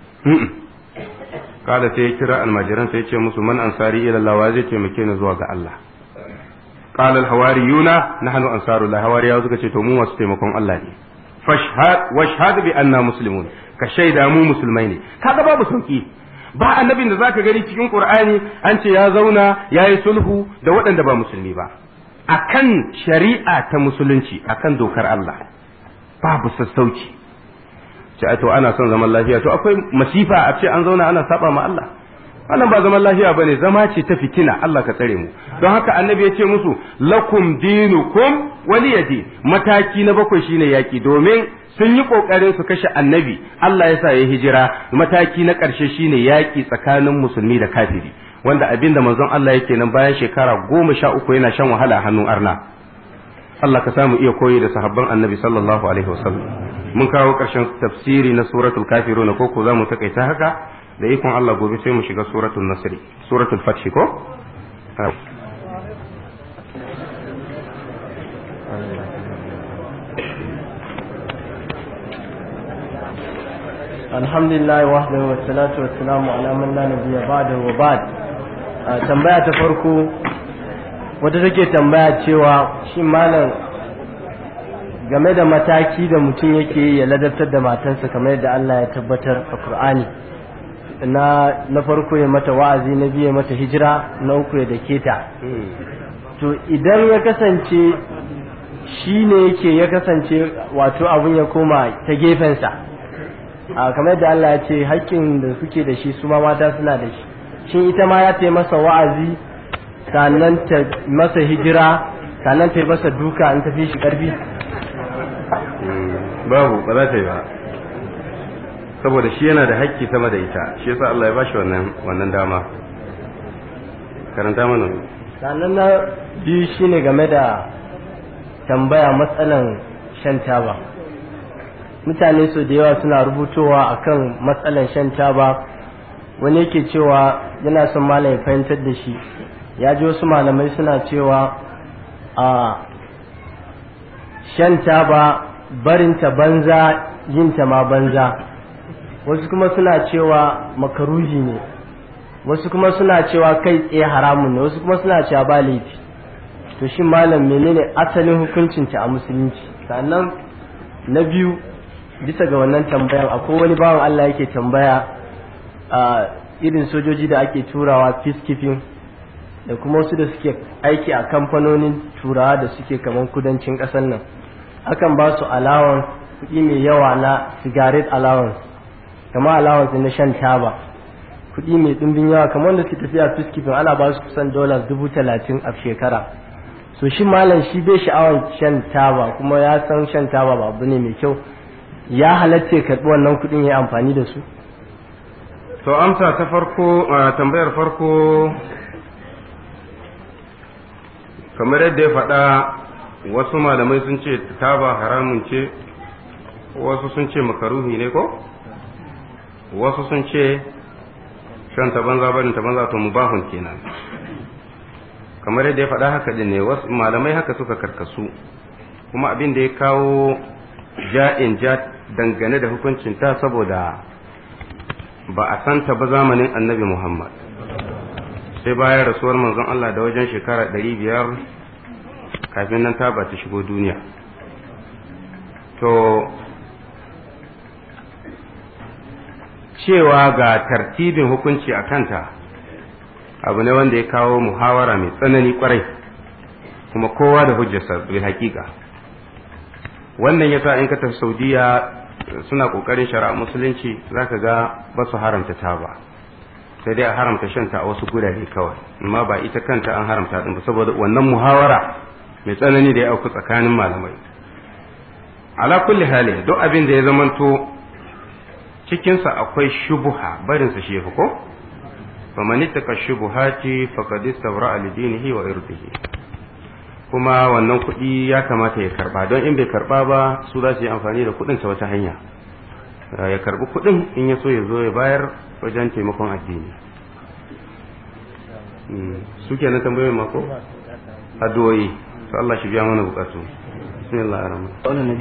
kada sai ya kira almajiran sai ya ce musu man ansari ila Allah wa zai taimake ni zuwa ga Allah qala al-hawariyuna nahnu ansarullah hawariya suka ce to mu masu taimakon Allah ne fashhad washhad bi anna muslimun ka shaida mu musulmai ne kaga babu sauki ba annabin da zaka gani cikin qur'ani an ce ya zauna yayi sulhu da waɗanda ba musulmi ba akan shari'a ta musulunci akan dokar Allah babu sassauci ce to ana son zaman lafiya to akwai masifa a ce an zauna ana saba ma Allah wannan ba zaman lafiya bane zama ce ta fitina Allah ka tsare mu don haka annabi ya ce musu lakum dinukum waliyadi mataki na bakwai shine yaki domin sun yi kokarin su kashe annabi Allah ya sa ya hijira mataki na ƙarshe shine yaki tsakanin musulmi da kafiri wanda abin da manzon Allah yake nan bayan shekara goma sha uku yana shan wahala a hannun arna Allah ka samu iya koyi da sahabban annabi sallallahu alaihi wasallam mun kawo ƙarshen tafsiri na suratul kafirun ko ko za mu takaita haka da ikon Allah gobe sai mu shiga suratul nasri suratul fath ko alhamdulillah wahdahu wa salatu wa salamu ala man la nabiyya ba'dahu wa ba'd tambaya ta farko wata take tambaya cewa shi malam game da mataki da mutum yake ya ladabtar da matansa kamar yadda Allah ya tabbatar a Qur'ani na na farko ya mata wa'azi na biyu ya mata hijira na uku ya dake ta to idan ya kasance shi ne yake ya kasance wato abun ya koma ta gefensa a kamar yadda Allah ya ce haƙƙin da suke da shi su ma mata suna da shi shin ita ma ya ta masa wa'azi sannan ta masa hijira sannan ta yi masa duka in tafi shi ƙarfi babu ba za ta yi ba saboda shi yana da haƙƙi sama da ita shi yasa Allah ya bashi wannan wannan dama karanta mana sannan na biyu shine game da tambaya matsalan shan taba mutane su da yawa suna rubutowa akan matsalan shan taba wani yake cewa yana son malam ya fahimtar da shi ya ji wasu malamai suna cewa a shan taba barinta banza yinta ma banza wasu kuma suna cewa makaruhi ne wasu kuma suna cewa kai tsaye haramun ne wasu kuma suna cewa ba laifi to shi malam menene asalin hukuncinta a musulunci sannan na biyu bisa ga wannan tambayan akwai wani bawan Allah yake tambaya a irin sojoji da ake turawa peacekeeping da kuma wasu da suke aiki a kamfanonin turawa da suke kamar kudancin ƙasar nan akan ba su allowance kuɗi mai yawa na cigarette allowance kamar allowance na shan taba kuɗi mai ɗumbin yawa kamar wanda suke tafiya peacekeeping ana ba su kusan dollars dubu talatin a shekara so shi malam shi bai sha'awar shan taba kuma ya san shan taba ba abu ne mai kyau ya halatta ya karɓi wannan kuɗin ya amfani da su to amsa ta farko tambayar farko kamar yadda ya faɗa wasu malamai sun ce taba haramun ce wasu sun ce makaruhi ne ko wasu sun ce shan ta banza barin ta banza to mubahun kenan kamar yadda ya faɗa haka din ne wasu malamai haka suka karkasu kuma abin da ya kawo ja'in ja dangane da hukuncin ta saboda ba a santa ba zamanin annabi muhammad sai bayan rasuwar manzon Allah da wajen shekara ɗari biyar kafin nan ta ba ta shigo duniya to cewa ga tartibin hukunci a kanta abu ne wanda ya kawo muhawara mai tsanani kwarai kuma kowa da hujjarsa bil hakika wannan yasa in ka tafi saudiya suna kokarin shari'a musulunci zaka ga ba su haramta taba sai dai a haramta shanta a wasu gurare kawai amma ba ita kanta an haramta din ba saboda wannan muhawara mai tsanani da ya auku tsakanin malamai ala kulli hali duk abin da ya zamanto cikinsa akwai shubuha barinsa shi yafi ko faman ittaka shubuhati faqad istabra li dinihi wa irdihi kuma wannan kuɗi ya kamata ya karba don in bai karba ba su za su yi amfani da kuɗin ta wata hanya ya karbi kuɗin in ya so ya zo ya bayar wajen taimakon addini su ke na tambayoyin mako addu'o'i su Allah shi biya mana bukatu bismillah ar-rahman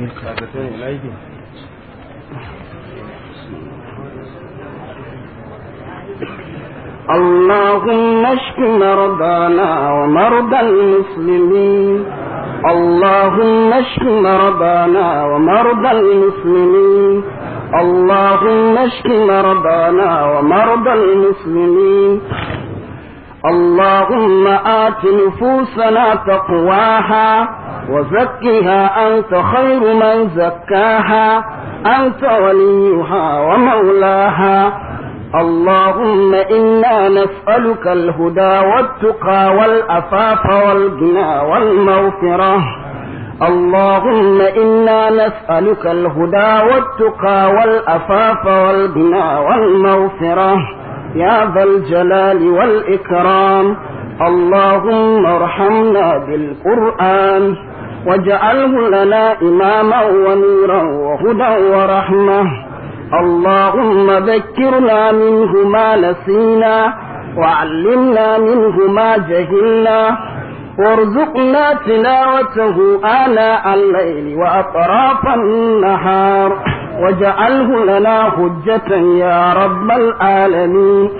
اللهم اشف مرضانا ومرضى المسلمين اللهم اشف مرضانا ومرضى المسلمين اللهم اشف مرضانا ومرضى المسلمين اللهم آت نفوسنا تقواها وزكها أنت خير من زكاها أنت وليها ومولاها اللهم إنا نسألك الهدى والتقى والأفاف والغنى والمغفرة اللهم إنا نسألك الهدى والتقى والأفاف والغنى والمغفرة يا ذا الجلال والإكرام اللهم ارحمنا بالقرآن واجعله لنا إماما ونورا وهدى ورحمة اللهم ذكرنا منه ما نسينا وعلمنا منه ما جهلنا وارزقنا تلاوته آناء الليل وأطراف النهار واجعله لنا حجة يا رب العالمين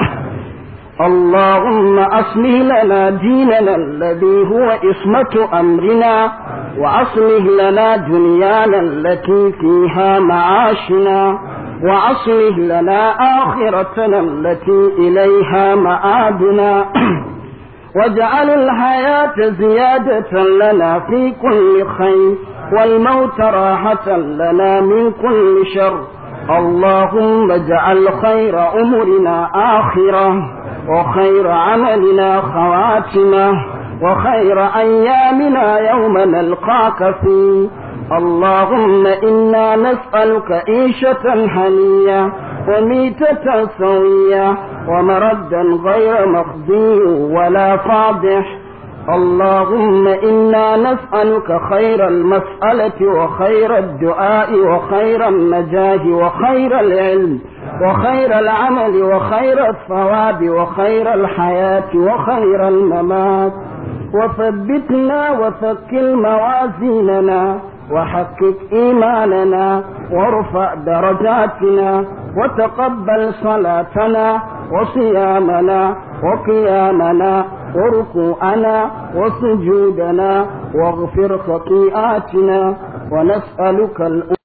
اللهم أصلح لنا ديننا الذي هو إصمة أمرنا وأصلح لنا دنيانا التي فيها معاشنا وأصلح لنا آخرتنا التي إليها مآبنا واجعل الحياة زيادة لنا في كل خير والموت راحة لنا من كل شر اللهم اجعل خير أمرنا آخرة وخير عملنا خواتمة وخير أيامنا يوم نلقاك فيه اللهم إنا نسألك عيشة هنية وميتة سوية ومردا غير مخزي ولا فاضح اللهم إنا نسألك خير المسألة وخير الدعاء وخير النجاح وخير العلم وخير العمل وخير الثواب وخير الحياة وخير الممات وثبتنا وثقل موازيننا وحقق إيماننا وارفع درجاتنا وتقبل صلاتنا وصيامنا وقيامنا وركوعنا وسجودنا واغفر خطيئاتنا ونسألك الأمور